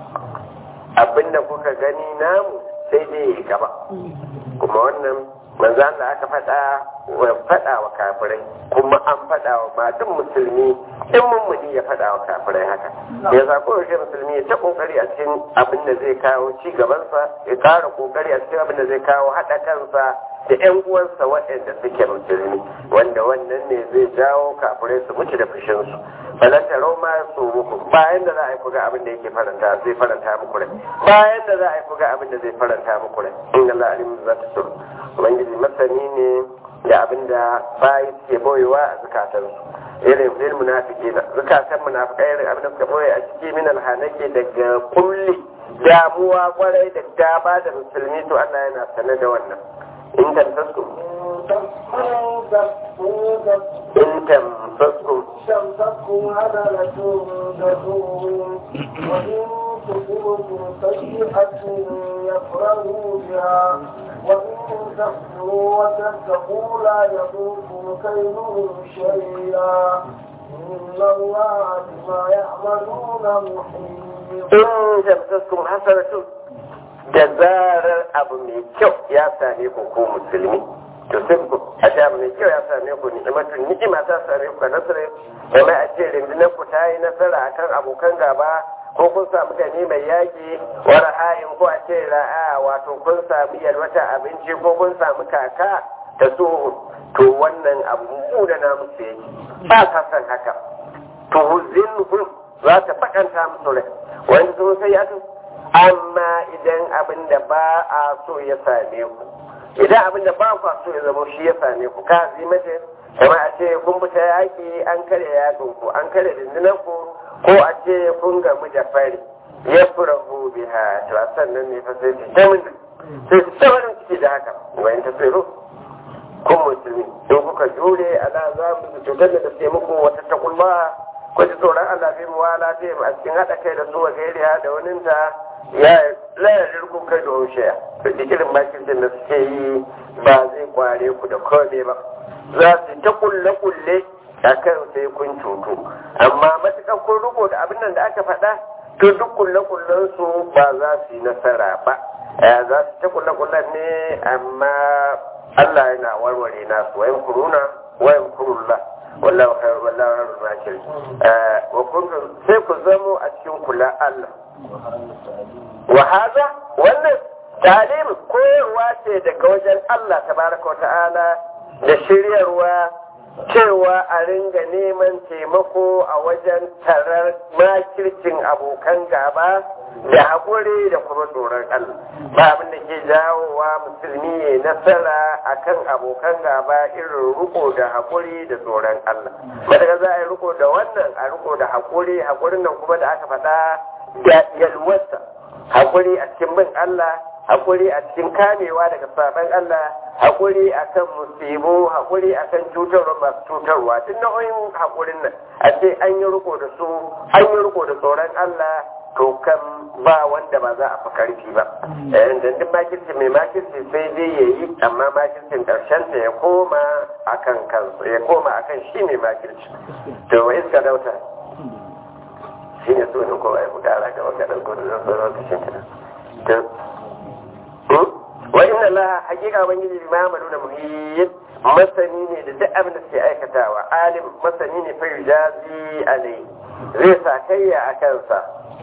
abinda kuka gani namu sai dai ya gaba kuma wannan manzo Allah aka faɗa wa faɗa wa kafirai kuma an faɗa wa ma duk musulmi in mummuni ya faɗa wa kafirai haka ya sa ko yaushe musulmi ya ta kokari a cikin abin da zai kawo ci gabansa ya ƙara kokari a cikin abin da zai kawo haɗa kansa da ƴan uwansa waɗanda suke musulmi wanda wannan ne zai jawo kafirai su mutu da fushinsu balanta roma su muku bayan da za a yi kuga abin da yake faranta zai faranta muku rai bayan da za a yi kuga abin da zai faranta muku rai in Allah alimu za ta suru ubangiji masani ne da abin da bayi suke boyewa a zukatansu irin fil munafiki na zukatan munafikai irin abin da suka boye a ciki min alhanake daga kulli damuwa kwarai da gaba da musulmi to Allah yana sanar da wannan in tamsaskum in tamsaskum تمسكوا هدلة تدوم وإن تصبكم سيئة يفرحوا بها وإن تحسنوا وتتقوا لا يضركم كيدهم شيئا إن الله بما يعملون محيط in tamsaskum hasanatun da zarar abu mai kyau ya same ku ko musulmi to sai ku a ce abu mai kyau ya same ku ni'imatun ni'ima ta same ku nasara kamar a ce rundunar ku ta yi nasara akan abokan gaba ko kun samu gani mai yaƙi wa ra'ayin ko a ce ra'a wato kun samu yalwata abinci ko kun samu kaka ta so to wannan abu da na musu yake ba ka san haka to huzinhum za ta bakanta musu rai wani sun sai ya amma idan abin da ba a so ya same ku idan abin da ba ku so ya zama shi ya same ku ka zimace kama a ce kun fita yaƙi an kare yaƙin ku an kare rundunar ku ko a ce kun gamu da fari ya fura hu biha to a sannan ne fa sai ta mun sai ta wani ciki da haka wani ta tsiro kun musulmi in kuka jure ala za mu cutar da sai muku wata takulma ko ji tsoron Allah fi muwala ta a cikin haɗa kai da su wa gairiya da waninta ya layar rikun kai da hushiya da irin bakin da suke yi ba zai kware ku da kome ba za su ta kulle kulle a kan sai kun cutu amma matuƙar kun riko da abin nan da aka faɗa to duk kulle kullen su ba za su yi nasara ba za su ta kulle kullen ne amma Allah yana warware nasu wayan kuruna wayan kurulla wallahu khair wallahu khairul makirin wa kuntum sai ku zamo a cikin kula Allah wa hada wannan talim koyarwa ce daga wajen Allah tabaraka wa ta'ala da shiryarwa cewa a ringa neman taimako a wajen tarar makircin abokan gaba da haƙuri da kuma tsoron Allah ba abin da ke jawowa musulmi ya nasara akan abokan gaba irin riko da haƙuri da tsoron Allah madaga za a yi riko da wannan a riko da haƙuri haƙurin nan kuma da aka faɗa da yalwarsa haƙuri a cikin bin Allah haƙuri a cikin kamewa daga saban Allah haƙuri akan musibu haƙuri akan cutarwa masu cutarwa duk nau'in haƙurin nan a ce an yi riko da su an yi riko da tsoron Allah to kan ba wanda ba za a fi karfi ba yayin da duk makirci mai makirci sai dai ya yi amma makircin karshen ta ya koma akan kansu ya koma akan shi mai makirci to wa iska dauta shi ne sunan kowa ya fitara ga wanda ɗauko da zan sauran kashin ta wa inna laha hakika ubangiji bi ma'amalu da muhiyyin masani ne da duk abin da suke aikatawa alim masani ne fa yujazi alai zai sa kayya a kansa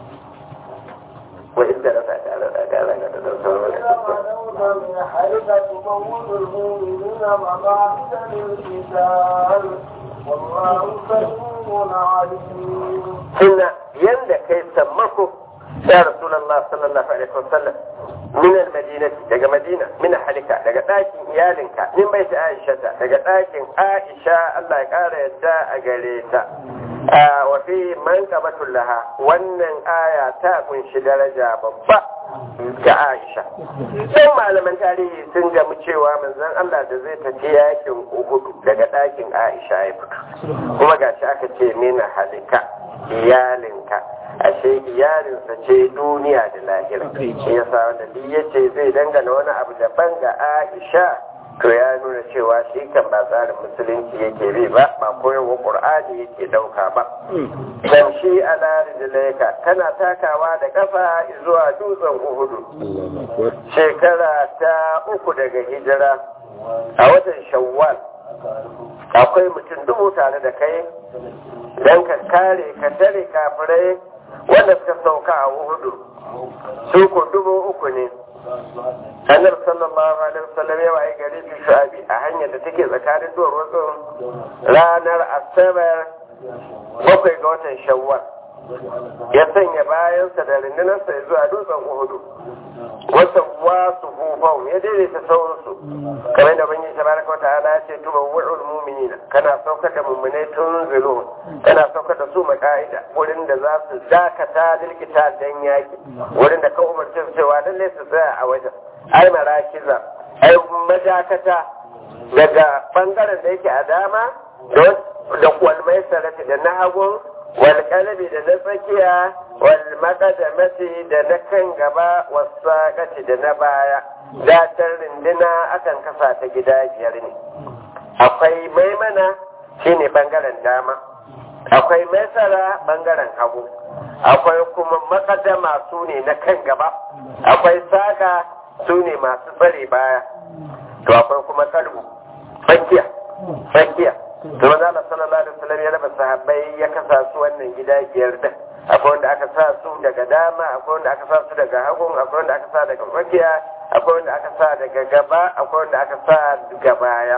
wa inda rasa tare da gara ga da sauran من حركة تموت المؤمنين مقاعد للقتال والله سميع عليم suna yanda kai sammako ya rasulullah sallallahu alaihi wasallam min almadinati daga madina min halika daga ɗakin iyalinka min baiti aisha daga ɗakin aisha Allah ya ƙara yadda a gare ta wa fi manqabatul laha wannan aya ta kunshi daraja babba ga Aisha sai malaman tarihi sun gamu cewa manzon Allah da zai tafi yakin Uhud daga ɗakin Aisha ya fito kuma gashi aka ce mina halika iyalinka ashe iyalinsa ce duniya da lahira shi yasa wanda duk yace zai dangana wani abu daban ga Aisha to ya nuna cewa shi kan ba tsarin musulunci yake bi ba ba koyarwa qur'ani yake dauka ba tamshi ala rijlaika kana takawa da kafa zuwa dutsen uhudu shekara ta uku daga hijira a watan shawwal akwai mutum dubu tare da kai don ka kare ka tare kafirai wanda suka sauka a uhudu su ko dubu uku ne annabi sallallahu alaihi wasallam ya waye gari fi shu'abi a hanyar da take tsakanin duwar wasu ranar asabar bakwai ga watan shawwal ya sanya bayansa da rundunarsa ya zuwa dutsen uhudu wata wasu hufau ya daidaita sauransu kamar da banyi tabaraka wata ala ya ce tuba wa'ul mu'minina kana saukar da mummunai tun zilu kana saukar da su maka'ida wurin da za su dakata lilkita dan yaki wurin da ka umarci su cewa lalle su tsaya a wajen ai marakiza ai majakata daga bangaren da yake a dama da kwalmai sarrafi da na hagun walƙalabi da na tsakiya walmaƙadamati da na kan gaba wasaƙaci da na baya datar rindina akan kasa ta gida biyar ne akwai maimana shine bangaren dama akwai maisara bangaren hagu akwai kuma makadama su ne na kan gaba akwai saka su ne masu tsare baya to akwai kuma kalbu tsakiya tsakiya to maza Allah sallallahu alaihi wasallam ya raba sahabbai ya kasa su wannan gida biyar da akwai wanda aka sa su daga dama akwai wanda aka sa su daga hagun akwai wanda aka sa daga tsakiya akwai wanda aka sa daga gaba akwai wanda aka sa daga baya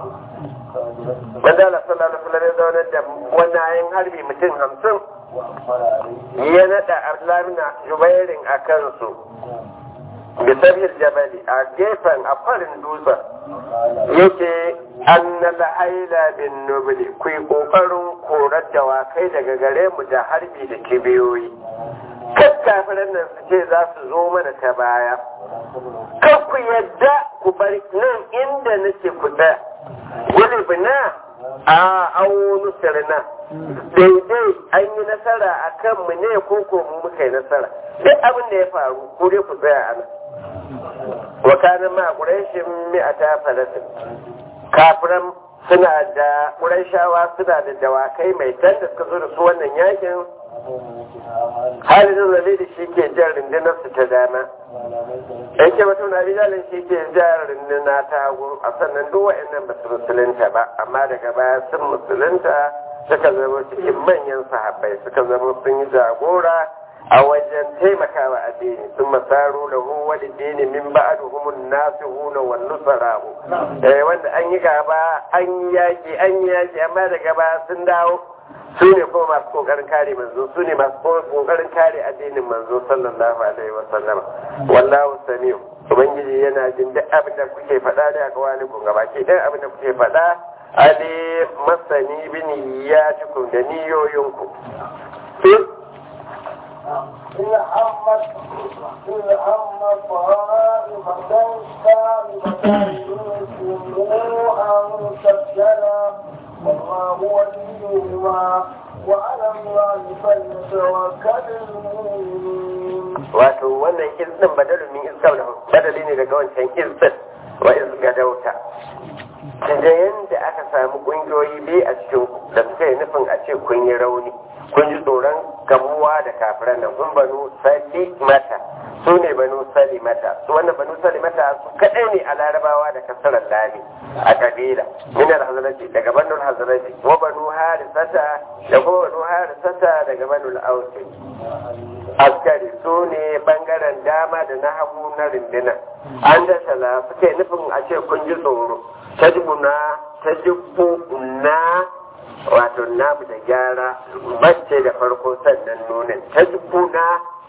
maza Allah sallallahu alaihi wasallam ya zauna da wannan ayin harbi mutum hamsin ya naɗa Abdullahi Jubairin a kansu bisabir jabali a gefen a farin dutsen yake an na la'aila bin nubili ku yi ƙoƙarin korar dawakai daga gare mu da harbi da kibiyoyi kan kafiran nan su ce za su zo mana ta baya kan ku yadda ku bar nan inda nake ku tsaya wani bina a awo sirna daidai an yi nasara a kanmu ne ko ko mu muka yi nasara duk abin da ya faru ku dai ku tsaya a nan wa kanin ma ƙurashin mi'ata falatin kafiran suna da ƙurashawa suna da dawakai mai can da suka zo da su wannan yakin halin zale da shi ke jan rundunar su ta dama yan ke mutum na bijalin shi ke jan runduna ta hagu a sannan duk wa'annan ba su musulunta ba amma daga baya sun musulunta suka zama cikin manyan sahabbai suka zama sun yi jagora a wajen taimakawa addini sun masaru da hu wani dini min ba'adu humun nasu huna wa nusarahu wanda an yi gaba an yi yaki an yi yaki amma da gaba sun dawo su ne kuma masu kokarin kare manzo su ne masu kokarin kare addinin manzo sallallahu alaihi wa sallama wallahu samiu ubangiji yana jin duk abin da kuke faɗa da aka wani kun gaba ke duk abin da kuke faɗa ali masani bin ya cikin da niyoyinku إن همت إن همت طائفتان كاذبتان منكم أن تفشلا والله وليهما وعلى الله فليتوكل المؤمنون. wato wannan izinin badalin min iskar da badali ne daga wancan izin wa izgadauta da yadda aka samu kungiyoyi biyu a cikin da suka yi nufin a ce kun yi rauni kun ji tsoron gamuwa da kafiran nan kun banu sali mata su ne banu sali mata su wannan banu sali mata su kaɗai ne a larabawa da kasarar lami a kabila minar hazaraji daga banul hazaraji wa banu harisata da kuma banu harisata daga banul ausi askari su ne bangaren dama da na hagu na rindina an da shala suke nufin a ce kun ji tsoro ta jibuna ta na wato namu da gyara bacce da farko sannan nunin ta jibuna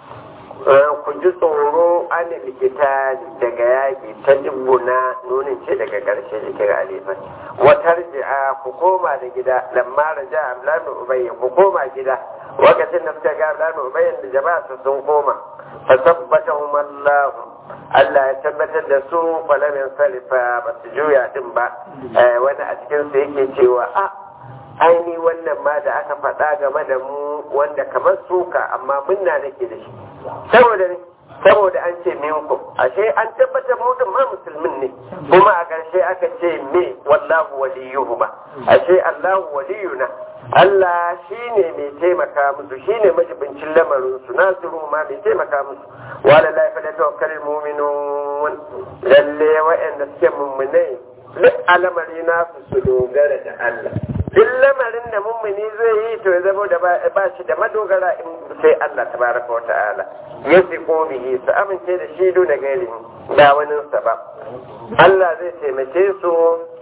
ku ji tsoro an likita daga yaƙi ta jibuna nunin ce daga ƙarshe jikin alifan watar ji'a ku koma da gida lamma raja amlanu ubayya ku koma gida lokacin da suka ga amlanu ubayyan da jama'a su sun koma fa tabbatahum Allah Allah ya tabbatar da su falamin salifa ba su juya din ba wani a cikin su yake cewa a aini wannan ma da aka faɗa game da mu wanda kamar suka amma munna nake da shi saboda ne saboda an ce minku ashe an tabbatar mu din ma musulmin ne kuma a ƙarshe aka ce me wallahu waliyuhuma ashe Allahu waliyuna Allah shine mai taimaka musu shine majibincin lamarin su nasiru ma mai taimaka musu wala la fa tawakkalul mu'minun lalle wa'anda suke mummunai duk alamari nasu su dogara da Allah duk lamarin da mummuni zai yi to ya zama da ba shi da madogara in sai Allah tabaraka wa ta'ala ya ko bihi su amince da shi da gairi da wani ba Allah zai taimake su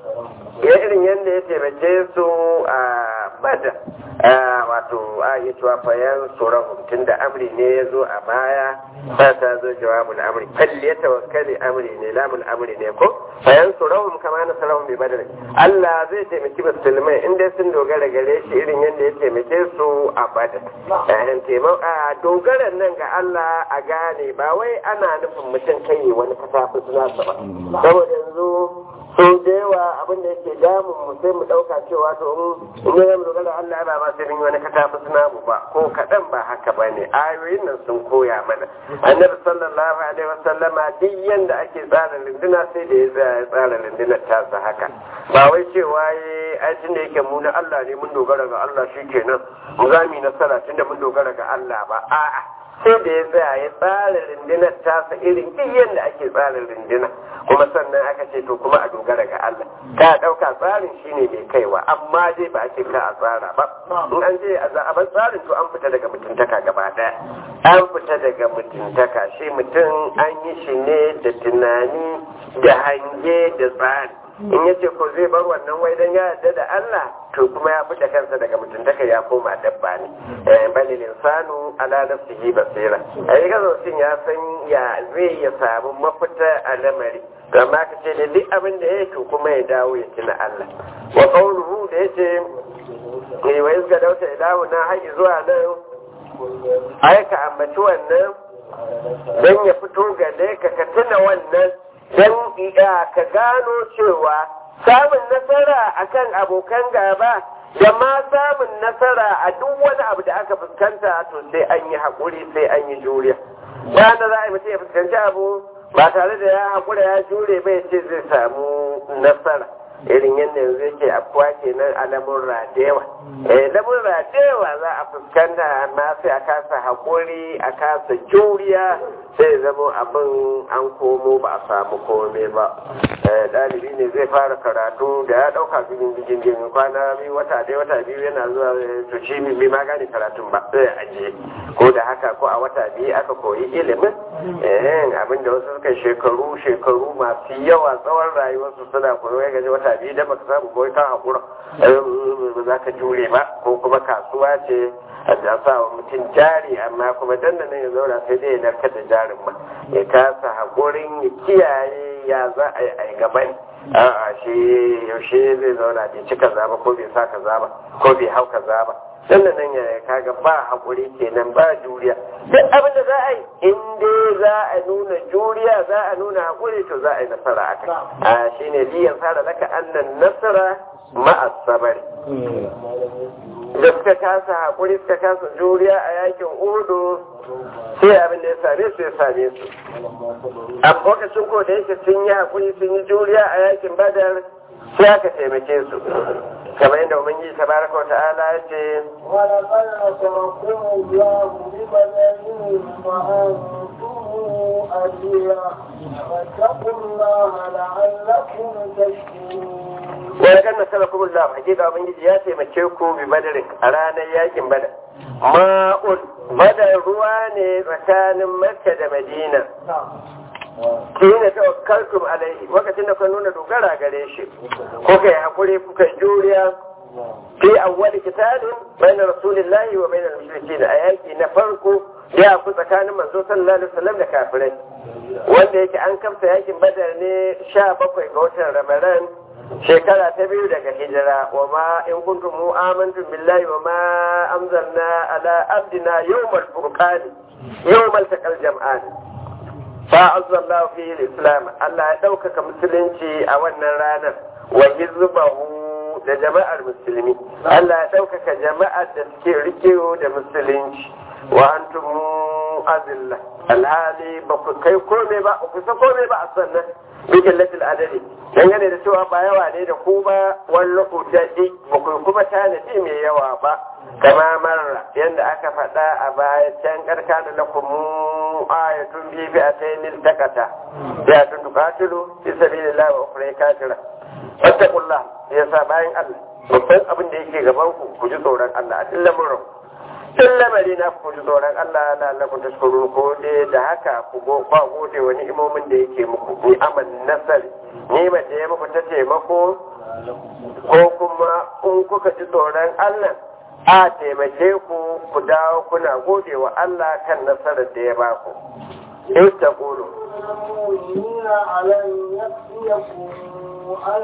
ya irin yadda ya taimake su a bada wato a yi cewa fayan tsoron tun da amri ne ya zo a baya ba ta zo jawabul amri falli ya tawakkali amri ne lamul amri ne ko fayan tsoron kama na sarahun bai badar Allah zai taimaki musulmai inda sun dogara gare shi irin yadda ya taimake su a bada yayin taimaka dogaran nan ga Allah a gane ba wai ana nufin mutum kai wani katafi suna ba saboda yanzu sun da yawa abin da yake damun mu sai mu ɗauka cewa to in ne mu dogara Allah ba ma sai mun wani katafi suna mu ba ko kaɗan ba haka ba ne ayoyin nan sun koya mana annabi sallallahu alaihi wasallama duk yanda ake tsara runduna sai da ya tsara rundunar tasa haka ba wai cewa ya aikin da yake mu na Allah ne mun dogara ga Allah shikenan mu za mu yi nasara tunda mun dogara ga Allah ba a'a sai da ya tsaya ya tsara rundunar tasa irin duk yadda ake tsara runduna kuma sannan aka ce to kuma a dogara ga Allah ka ɗauka tsarin shine mai kaiwa amma dai ba a ce ka a tsara ba in an je a zaɓar tsarin to an fita daga mutuntaka gaba ɗaya an fita daga mutuntaka shi mutum an yi shi ne da tunani da hange da tsari in ya ce ko zai bar wannan wai dan ya yarda da Allah to kuma ya fita kansa daga mutuntaka ya koma dabba ne bal insanu ala nafsihi basira ai ga mutum ya san ya zai ya samu mafita a lamari to amma ka ce da duk abin da ya to kuma ya dawo ya tuna Allah wa qawluhu da yace eh wa izga dauta ilahu na haƙi zuwa nan ai ka ambaci wannan dan ya fito ga ka ka tuna wannan don ka gano cewa samun nasara akan abokan gaba da ma samun nasara a duk wani abu da aka fuskanta to sai an yi haƙuri sai an yi juriya bayan da za a yi mutum ya fuskanci abu ba tare da ya haƙura ya jure bai ce zai samu nasara irin yadda yanzu yake afuwa kenan a lamurra da yawa eh lamurra da yawa za a fuskanta amma sai a kasa haƙuri a kasa juriya sai zama abin an komo ba a samu komai ba ɗalibi ne zai fara karatu da ya ɗauka cikin cikin jini kwana biyu wata ɗaya wata biyu yana zuwa to shi bai ma gane karatun ba sai ajiye ko da haka ko a wata biyu aka koyi ilimin abin da wasu suka shekaru shekaru masu yawa tsawon rayuwarsu suna koyo ya gaji wata biyu da baka samu koyi kan haƙura ba za ka jure ba ko kuma kasuwa ce a sa wa mutum jari amma kuma dan nan ya zauna sai dai ya narkar da jarin ma ya kasa haƙurin ya kiyaye ya za a yi a gaban a'a shi yaushe zai zauna bai ci kaza ba ko bai sa kaza ba ko bai hau kaza ba dan nan ya kaga ba haƙuri kenan ba juriya duk abin da za a yi in dai za a nuna juriya za a nuna haƙuri to za a yi nasara a kai a shine liyan fara laka annan nasara ma'a sabari da suka kasa haƙuri suka kasa juriya a yakin udu sai abin da ya same su ya same su a lokacin ko da yake sun yi haƙuri sun yi juriya a yakin badar sai aka taimake su kamar yadda ubangiji tabaraka wa ta'ala ya ce ولقد نصركم الله ببدنه وأنتم أذية فاتقوا الله لعلكم تشكرون wani kan nasara kuma Allah hakika ubangiji ya taimake ku bi badarin a ranar yakin badar ma'un badar ruwa ne tsakanin makka da madina kina tawakkaltum alaihi lokacin da kun nuna dogara gare shi kuka yi hakuri kuka yi juriya fi awwal kitabin bayna rasulillahi wa bayna al-mushrikeen a yaki na farko ya ku tsakanin manzo sallallahu alaihi wasallam da kafirai wanda yake an kamta yakin badar ne 17 ga watan ramadan shekara ta biyu daga hijira wa ma in kuntum mu amantum billahi wa ma anzalna ala abdina yawmal furqan yawmal taqal jam'an fa azzallahu fihi al-islam Allah ya ɗaukaka musulunci a wannan ranar wa hizbahu da jama'ar musulmi Allah ya ɗaukaka jama'ar da suke rikewo da musulunci wa antum azilla alhali ba ku kai kome ba ku sa kome ba a sannan bikin latin adadi dangane da cewa ba yawa ne da ku ba wani lokaci ba ku kuma tanadi mai yawa ba kama marra yadda aka faɗa a baya can karka da lakumu ayatun bibi a tayin takata ya tun tukatilu fi sabilillah wa ukhra kafira fattaqullah yasa bayan Allah babban abin da yake gaban ku ku ji tsoron Allah a cikin lamarin tun lamari na ku ji tsoron Allah na Allah ku tashkuru ko dai da haka ku go ba gode wani imomin da yake muku ni aman nasari ni ma da ya muku ta taimako ko kuma in kuka ji tsoron Allah a taimake ku ku dawo kuna gode wa Allah kan nasarar da ya ba ku in ta kulu المؤمنين علن يكفيكم أن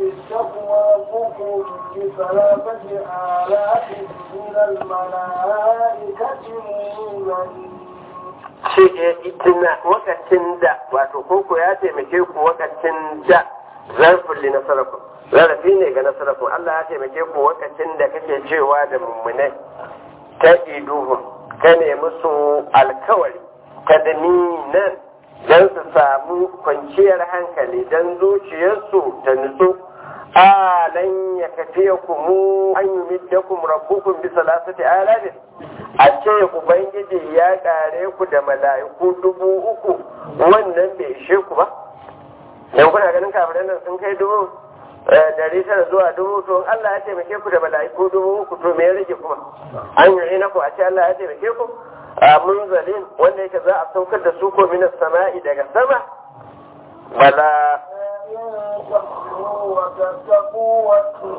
يستخوفكم بثلاثة آلاف من الملائكة منزلين shi ke itina wakacin da wato koko ya taimake ku wakacin da zarfin li nasaraku zarafi ne ga nasaraku Allah ya taimake ku wakacin da kake cewa da mummunai ta iduhun ka ne musu alkawari ta nan don su samu kwanciyar hankali don zuciyarsu ta nutsu alan ya kafiya ku mu an yi middakum rabbukum bi salasati alafin a ce ubangiji ya kare ku da mala'iku dubu uku wannan bai ishe ku ba dan kuna ganin kafiran nan sun kai dubu dari tara zuwa dubu to Allah ya taimake ku da mala'iku dubu uku to me ya rage kuma an yi na ku a ce Allah ya taimake ku a munzalin wanda yake za a saukar da su ko minas sama'i daga sama bala إن تحسنوا وتتقوا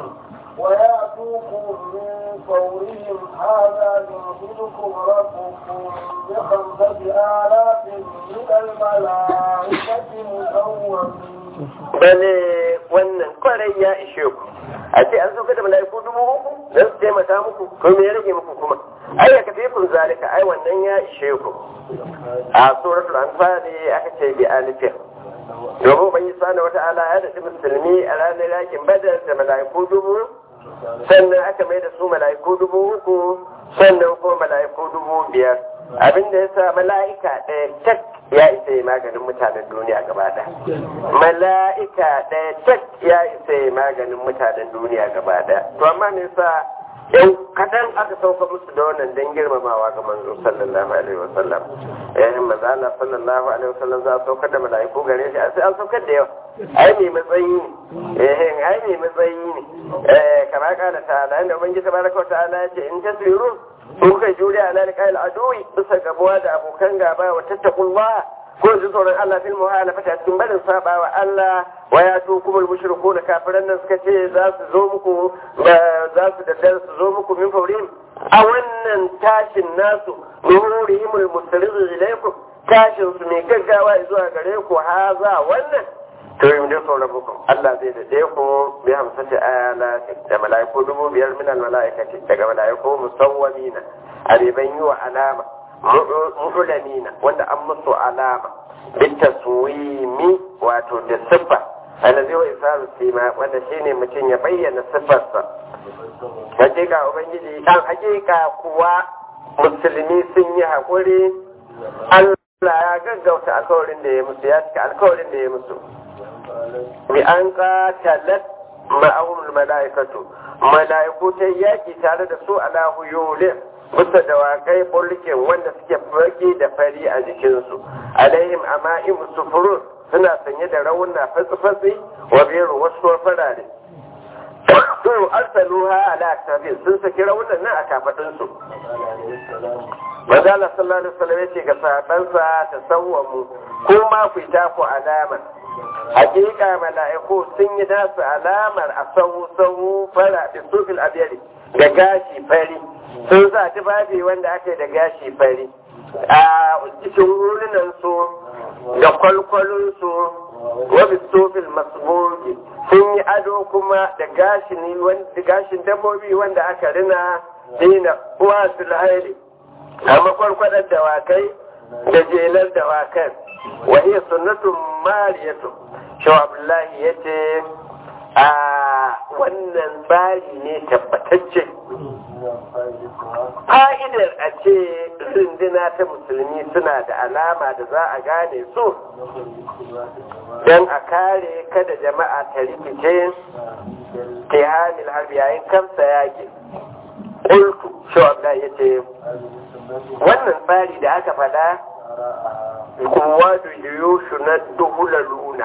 ويأتوكم من فورهم هذا يمددكم ربكم بخمسة آلاف من الملائكة مسومين bane wannan kwarai ya ishe ku a ce an sauka da mala'iku dubu uku don su taimaka muku ko me ya rage muku kuma ai ya kafe kun zalika ai wannan ya ishe ku a suratul anfal aka ce bi alifin domin ban yi sana wata ala ya daɗi musulmi a ranar yakin badar da mala'iku dubu sannan aka mai da su mala'iku dubu uku sannan kuma mala'iku dubu biyar abin da yasa mala'ika ɗaya tak ya isa yi maganin mutanen duniya gaba ɗaya mala'ika ɗaya tak ya isa yi maganin mutanen duniya gaba ɗaya to amma me yasa yau kaɗan aka sauka musu da wannan don girmamawa ga manzo sallallahu alaihi wasallam eh manzo Allah sallallahu alaihi wasallam za a saukar da mala'iku gare shi sai an saukar da yawa ai mai matsayi ne eh ai mai matsayi ne eh kama kana ta'ala inda ubangiji tabaraka wa ta'ala ya ce in tasbiru kun kai juriya ala liqa'il aduwi bisa gabuwa da abokan gaba wa tattaqullah ko ji tsoron Allah fil muhalafata cikin barin saba wa Allah wa ya tu kumul mushrikun kafiran nan suka ce za su zo muku za su daddare su zo muku min faurin a wannan tashin nasu nuhurihimul mustarrid ilaykum tashin su mai gaggawa zuwa gare ku haza wannan to yi da sauran muku Allah zai da ku bi hamsati ayala da mala'iku dubu biyar min al mala'ikati daga mala'iku musawwamina abiban yi wa alama mu'ulamina wanda an musu alama bita suwimi wato da siffa alazi wa isaru sima wanda shine mutum ya bayyana siffarsa hakika ubangiji an hakika kuwa musulmi sun yi haƙuri Allah ya gaggauta alkawarin da ya musu ya cika alkawarin da ya musu bi an qatalat ma'ahumul mala'ikatu mala'iku ta yaki tare da su ala huyulin bisa dawakai bulkin wanda suke fage da fari a jikinsu alaihim ama'im sufurun suna sanye da rauna fatsi-fatsi wa biyu wasu farare to arsaluha ala aktafi sun saki raunan nan a kafadunsu Mazala sallallahu alaihi wasallam yace ga sahabansa ta sawwamu ko ma ku ta ku alama hakika mala'iku sun yi nasu alamar a sahu sahu fara da sufil abiyari da gashi fari sun sa tufafi wanda aka yi da gashi fari a cikin wurinan su da kwalkwalin su wabi sofil masbogi sun yi ado kuma da gashin dabbobi wanda aka rina dina uwa su lahari a makwarkwadar dawakai da jelar dawakan wahiyar sunnatun mariyatu shaw abdullahi ya ce a wannan tsari ne tabbatacce fa'idar a ce runduna ta musulmi suna da alama da za a gane su don a kare kada jama'a ta rikice tihamil harbi yayin kamsa yaƙi ƙulku shawabda ya ce wannan tsari da aka faɗa kowa da yiwu na duhular luna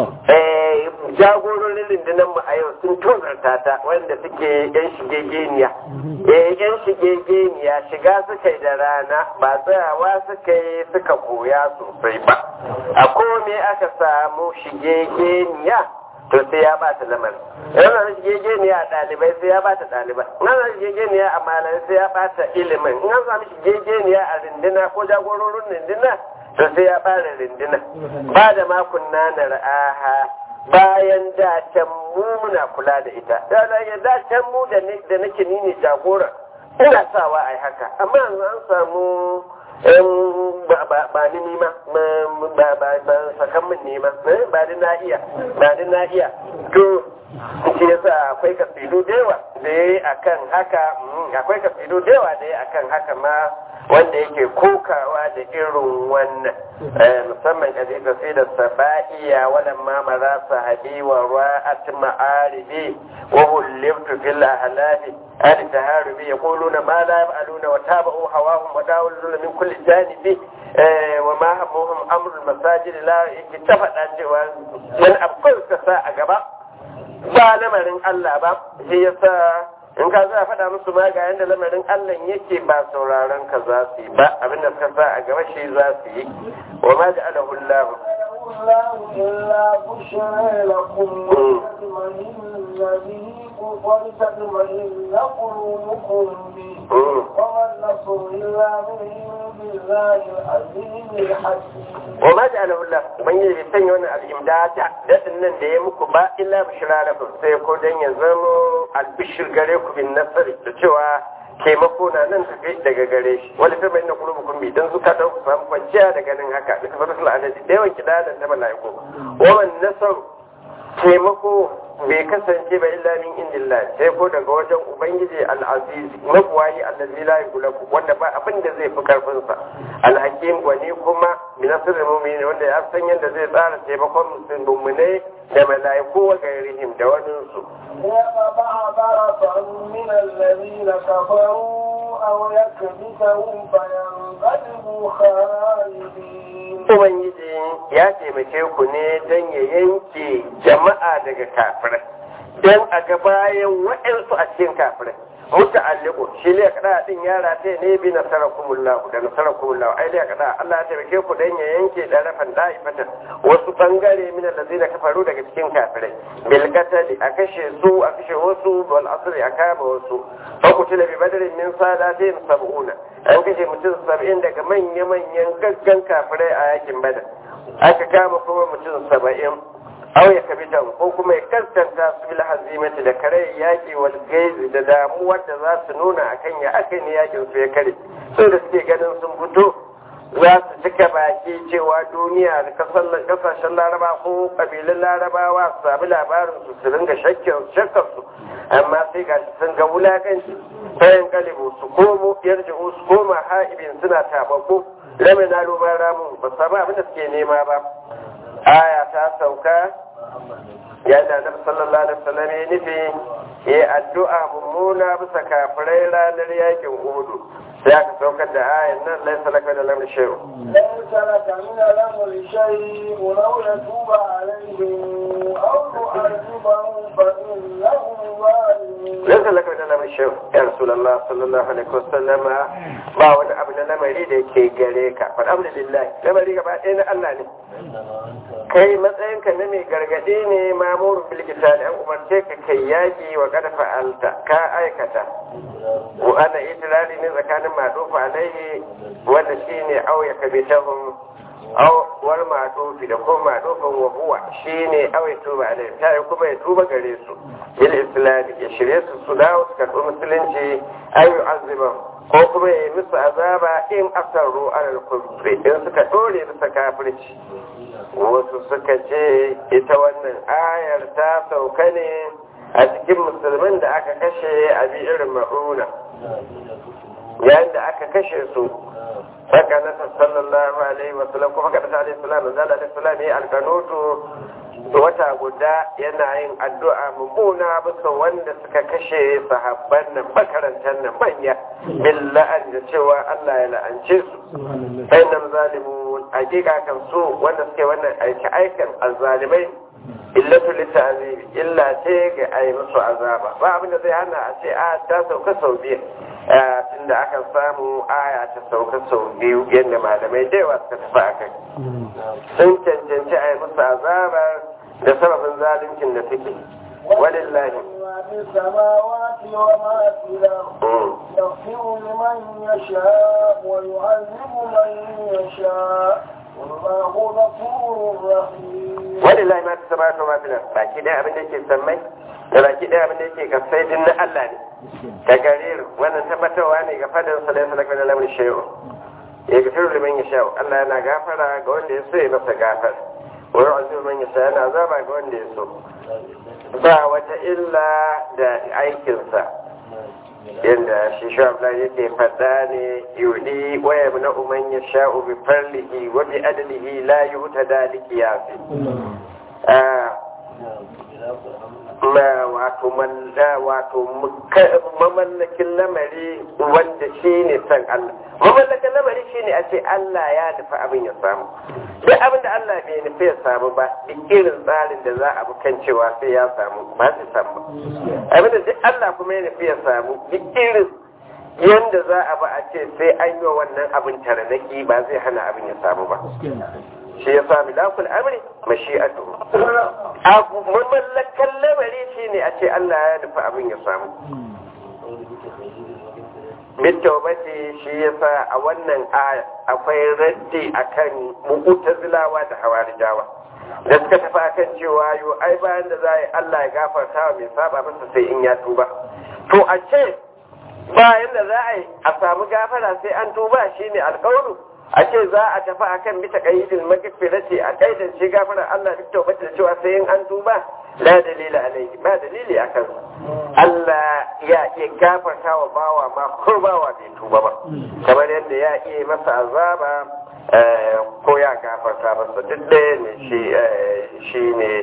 jagororin rundunar mu a yau sun tozarta ta wanda suke yan shigegeniya yan shigegeniya shiga suka yi da rana ba tsayawa suka yi suka koya sosai ba a kome aka samu shigegeniya to sai ya bata lamarin yana da shigegeniya a ɗalibai sai ya bata ɗalibai yana da shigegeniya a malamai sai ya bata ilimin in an samu shigegeniya a rindina ko jagororin rindina to sai ya fara rindina ba da makon na ra'aha bayan da can mu muna kula da ita ya da can mu da nake ni ne jagora ina sawa ai haka amma yanzu an samu ba ni nima ba ba ba sakan min nima ba ni na iya ba ni na iya to shi yasa akwai kasidu da yawa da yayi akan haka akwai kasidu da yawa da yayi akan haka ma wanda yake kokawa da irin wannan musamman kaje kasidar saba'iya wadan ma maza sahabi wa ra'at ma'aribi wa hulibtu fil ahlabi al taharubi yaquluna ma la yaf'aluna wa tabu hawahum wa dawluna min kulli janibi wa ma hamuhum amru al masajid la yaktafa cewa yan akwai sa a gaba ba lamarin Allah ba shi yasa in ka za a faɗa musu ma ga yadda lamarin Allah yake ba sauraron ka za su yi ba abinda suka sa a gaba shi za su yi wa ma da alahu Allah الله إلا بشرى لكم ولتطمئن به ولتطمئن قلوبكم به وما النصر إلا من عند الله العزيز الحكيم wa ma da alahu Allah ban yi bai sanya wannan al'imdata dadin nan da ya muku ba illa bishira lakum sai ko dan ya zama albishir gare ku bin nasari da cewa taimako na nan tafi daga gare shi wani ta bayyana kulubukun bi don zuka ta ku samu kwanciya da ganin haka duka fata sula adadi da yawan kidanan da mala'iku wawan nasaru taimako bai kasance ba illa min indillah sai ko daga wajen ubangiji al-aziz magwayi allazi la yughlabu wanda ba abin da zai fi karfin sa al-hakim wani kuma min asrul mu'minin wanda ya san yadda zai tsara taimakon musulmai da malaiku wa gairihim da wani su ليقطع طرفا من الذين كفروا أو يكبتهم فينقلبوا خائبين ubangiji ya taimake ku ne don ya yanke jama'a daga kafirai don a ga bayan waɗansu a cikin kafirai muta'alliqu shi ne kada din yara ta ne bi nasarakumullahu da nasarakumullahu ai da kada Allah ya taimake ku dan ya yanke darafan da'ifatan wasu bangare min allazina kafaru daga cikin kafirai bil qatl a kashe su a kashe wasu wal asri a kama wasu fa kutila bi badrin min salatin sab'una an kashe mutum 70 daga manya manyan gaggan kafirai a yakin badar aka kama kuma mutum 70 aw ya kabita ko kuma ya kaskanta su bil hazimati da kare yaki wal gaizi da damuwar da za su nuna akan ya aka ne yakin su ya kare so da suke ganin sun fito za su cika baki cewa duniya da kasashen laraba ko kabilun larabawa su sami labarin su su ringa shakkar su amma sai ga sun ga wulakanci bayan kalibu su komo yarji'u su koma ha'ibin suna tabako ramina lubar ramun ba samu abin da suke nema ba aya ta sauka yadda annabi sallallahu alaihi wasallam ya nufi ya addu'a mummuna bisa kafirai ranar yakin uhudu sai aka saukar da ayan nan laisa laka da lamar shay'u ليس لك من الأمر شيء لو يتوب عليهم أو يعذبهم فإنهم ظالمون laisa laka da lamar shay'u ya rasulullah sallallahu alaihi wasallam ba wani abu na lamari da yake gare ka fa alhamdulillah lamari gaba ɗaya na Allah ne kai matsayinka na mai gargaɗi ne mamurin bilkita da an umarce ka kai yaƙi wa kada fa'alta ka aikata wa ana itilali ne tsakanin maɗufa alaihi wanda shi ne auya ka bitahun war maɗufi da kuma maɗufin wa huwa shi ne auya tuba alaihi ta yi kuma ya tuba gare su bil islami ya shirye su su dawo su karɓi musulunci ayu aziban ko kuma ya yi musu azaba in asaru alal kufri in suka ɗore bisa kafirci wasu suka ce ita wannan ayar ta sauka ne a cikin musulmin da aka kashe a irin ma'una yayin da aka kashe su saka na sallallahu alaihi wasallam kuma kada alaihi salam zalla alaihi salam ya alkanutu wata guda yana yin addu'a mummuna bisa wanda suka kashe sahabban nan makarantar nan manya billa'an da cewa Allah ya la'ance su sai nan zalimu hakika kan su wanda suke wannan aiki aikan azzalimai illatu litazimi illa ce ga ai musu azaba ba abin da zai hana a ce a ta sauka sau biyu tunda aka samu aya ta sauka sau biyu yadda malamai da yawa suka tafi a kai sun cancanci a yi musu azabar da sababin zaluncin da suke walillahi ما في السماوات وما في الأرض يغفر لمن يشاء ويعذب من يشاء والله غفور رحيم walillahi ma fi samawati wa ma fil ard baki ɗaya abin da yake sammai da baki ɗaya abin da yake kasai din na Allah ne ta garir wannan tabbatarwa ne ga fadin sa da salaka da lamarin shay'u ya gafiru liman yasha Allah yana gafara ga wanda ya so ya masa gafara wa yu'azibu man yasha yana azaba ga wanda ya so ba wata illa da aikinsa yadda shi shabla yake faɗa ne yudi waya na umman ya sha'u bi farlihi wa bi adlihi la yuta daliki ya fi ma wato wato mamallakin lamari wanda shi ne san Allah mamallakin lamari shi ne a ce Allah ya nufi abin ya samu duk abin da Allah bai nufi ya samu ba duk irin tsarin da za a bi kan cewa sai ya samu ba su samu abin da duk Allah kuma ya nufi ya samu duk irin yanda za a ba a ce sai an yi wa wannan abin taranaki ba zai hana abin ya samu ba shi ya sami laful amri mashi'atu abu mamallakan lamari shi ne a ce Allah ya nufi abin ya samu bitawbati shi yasa a wannan aya akwai raddi akan mu'tazilawa da hawarijawa da suka tafi akan cewa yo ai bayan da za Allah ya gafarta wa mai saba masa sai in ya tuba to a ce bayan da za a yi a samu gafara sai an tuba shine alƙawlu a ce za a tafi akan bisa qaidil magfirati a kaidan shi gafara Allah duk tawbata da cewa sai in an tuba la dalila alaihi ba dalili akan Allah ya iya gafarta wa bawa ma ko bawa bai tuba ba kamar yadda ya iya masa azaba ko ya gafarta masa duk ɗaya ne shi ne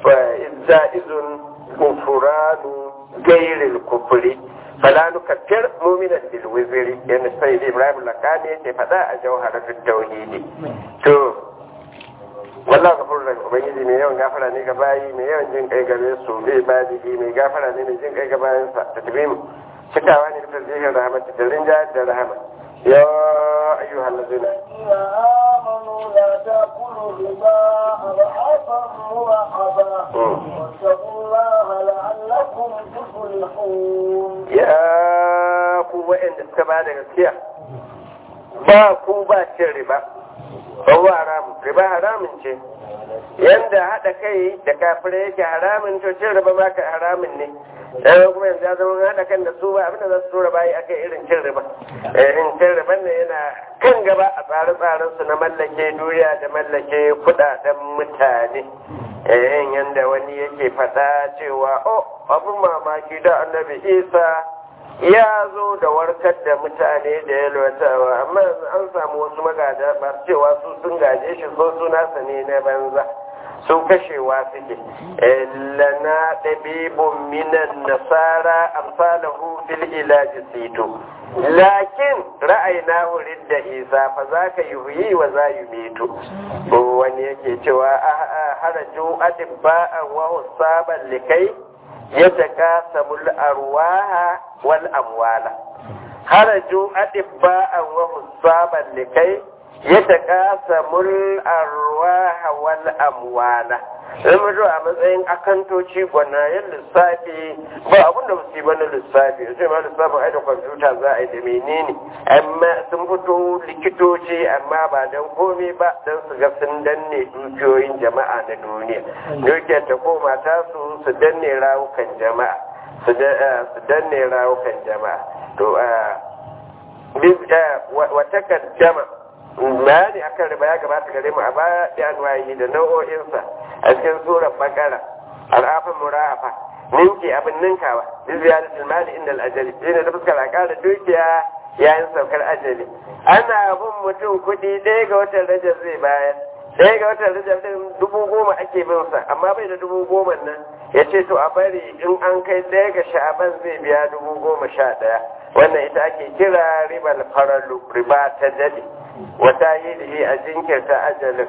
izun kufuranu gairil kufuri fala nukaffir mu'minan bil wizri yana sai Ibrahim Lakani yake faɗa a jawharatul tauhidi to wallahu ghafurur rahim ubangiji mai yawan gafara ne ga bayi mai yawan jin kai gare su bai badihi mai gafara ne mai jin kai ga bayan sa ta tabi mu cikawa ne da zihin rahmat da rinja da rahama ya ayyuhal ladina آمنوا لا تأكلوا الربا أضعافا مضاعفا واتقوا الله لعلكم تفلحون ya ku wa'anda suka ba da gaskiya ba ku ba cin riba ba haramun riba haramun ce yanda haɗa kai da kafirai yake haramun to cin riba ma ka haramun ne dan kuma yanzu ya zama haɗa kan da su ba abinda za su tura bayi akai irin cin riba irin cin riban ne yana kan gaba a tsare-tsaren su na mallake duniya da mallake kuɗaɗen mutane eh yanda wani yake faɗa cewa oh abin mamaki da annabi isa ya zo da warkar da mutane da yalwatawa amma an samu wasu magada masu cewa su sun gaje shi so su nasa ne na banza su kashewa suke lana ɗabibun minan nasara amsalahu fil ilaji sito lakin ra'ayina wurin da isa fa za ka yi huyi wa za yi meto wani yake cewa haraju adibba'an wa husaban likai يتكاسب الأرواح والأموال خرجوا أطباء وحسابا لكي يتكاسب الأرواح والأموال zama zuwa a matsayin akantoci gwanayen lissafi ba abin da musu ba na lissafi sai ma lissafin ai da kwamfuta za a yi da menene amma sun fito likitoci amma ba don komai ba don su ga sun danne dukiyoyin jama'a na duniya dukiyar ta koma ta su su danne rawukan jama'a su danne rawukan jama'a to wata kaddama bayani akan riba ya gabata gare mu a baya da anwayi da nau'o'insa a cikin surar bakara al'afin mura'afa ninki abin ninkawa bi ziyaratul mali inda al-ajali shine da fuskar akara dukiya yayin saukar ajali ana bin mutum kuɗi ɗaya ga watan rajab zai bayar ɗaya ga watan rajab din dubu goma ake bin sa amma bai da dubu goma nan ya ce to a bari in an kai ɗaya ga sha'aban zai biya dubu goma sha ɗaya wannan ita ake kira ribal faralu riba ta jadi wata yi a jinkirta ajalin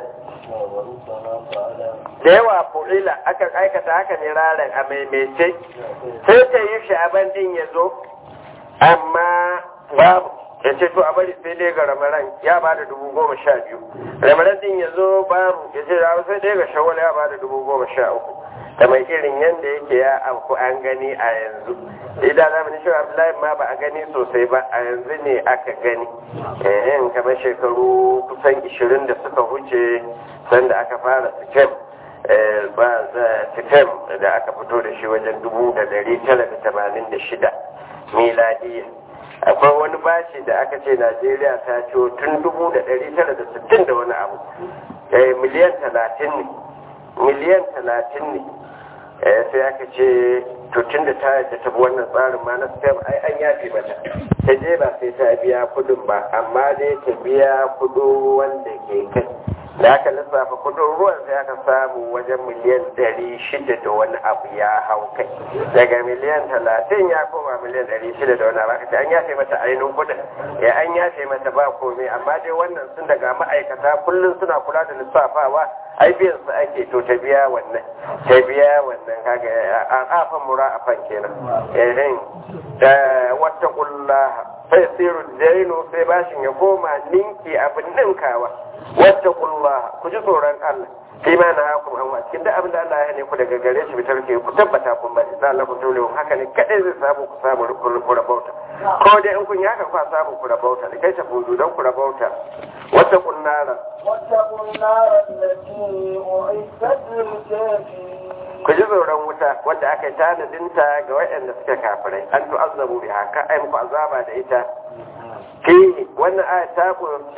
da yawa fu'ila akan aikata haka ne ranar a maimaice sai ta yi sha'aban din ya zo amma babu ya ce to a bari sai dai ga ramaran ya ba da dubu goma sha biyu ramaran din ya zo babu ya ce sai dai ga shawwal ya ba da dubu goma sha uku da mai irin yadda yake ya auku an gani a yanzu idan zamanin shi abdullahi ma ba a gani sosai ba a yanzu ne aka gani yin kamar shekaru kusan ishirin da suka huce sanda aka fara sikem ba sikem da aka fito da shi wajen dubu da dari tara da tamanin da shida miladiya akwai wani bashi da aka ce najeriya ta ciwo tun dubu da dari tara da sittin da wani abu miliyan talatin ne miliyan talatin ne sai aka ce tutun da ta yadda ta wannan tsarin ma na stem ai an yafe mata ta je ba sai ta biya kudin ba amma dai ta biya kudu wanda ke kai da aka lissafa kudin ruwan sai aka samu wajen miliyan ɗari shida da wani abu ya hau kai daga miliyan talatin ya koma miliyan ɗari shida da wani abu aka ce an yafe mata ainihin kudin ya an yafe mata ba komai amma dai wannan sun daga ma'aikata kullum suna kula da lissafawa ai biyan su ake to ta biya wannan ta biya wannan kaga an afan mura afan kenan eh da wata kullaha sai siru dainu sai bashin ya koma ninki abin ninkawa wata kullaha ku ji tsoron Allah sai ma na hakum an cikin duk abin da Allah ya hane ku daga gare shi bitar ke ku tabbata kun bari sai Allah ku tole haka ne kadai zai samu ku samu ku rabauta ko dai in kun yi haka ku samu ku rabauta da kai ta fudu don ku rabauta wata kunnara واتقوا النار التي أعدت للكافرين ku ji tsoron wuta wadda aka yi tanadinta ga waɗanda suka kafirai an tu'azzabu biha ka ai muku azaba da ita fi wannan aya ta kunshi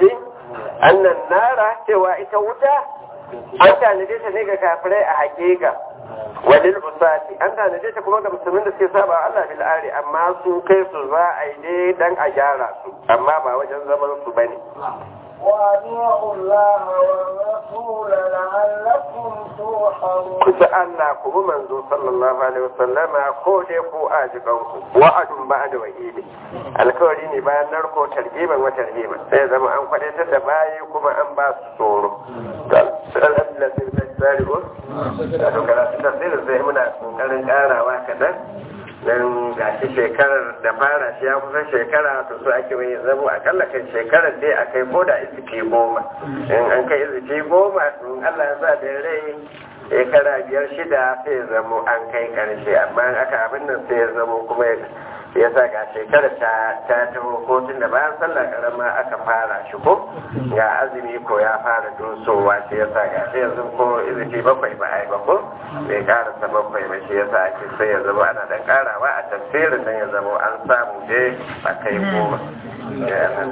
annan nara cewa ita wuta an tanade ta ne ga kafirai a hakika walil usati an tanade ta kuma ga musulmin da suke saba Allah bil ari amma su kai su za a yi ne dan a gyara su amma ba wajen zaman su bane وأطيعوا الله والرسول لعلكم ترحمون kusa Allah ku bi manzo sallallahu alaihi wasallama ko dai ku a jikanku wa'adun ba da wa'idi alkawari ne bayan narko targiban wa tarhiban sai zama an kwadaitar da bayi kuma an ba su tsoro alhamdulillah sai da tsari ko da karatu tafsirin sai muna kokarin karawa kadan dan gashi shekarar da fara shi ya kusan shekara to su ake mai zamo akalla kan shekarar dai akai ko da izifi goma in an kai izifi goma to Allah ya sa da rai shekara biyar shida sai ya zamo an kai karshe amma aka abin nan sai ya zamo kuma ya sa ga shekara ta ta taho ko tun da bayan sallah karama aka fara shi ko ga azumi ko ya fara dosowa shi ya sa ga sai yanzu ko izifi bakwai ba ai ba ko bai karasa bakwai ba shi ya sa ake sai ya zama ana dan karawa a tafsirin nan ya zama an samu dai a kai goma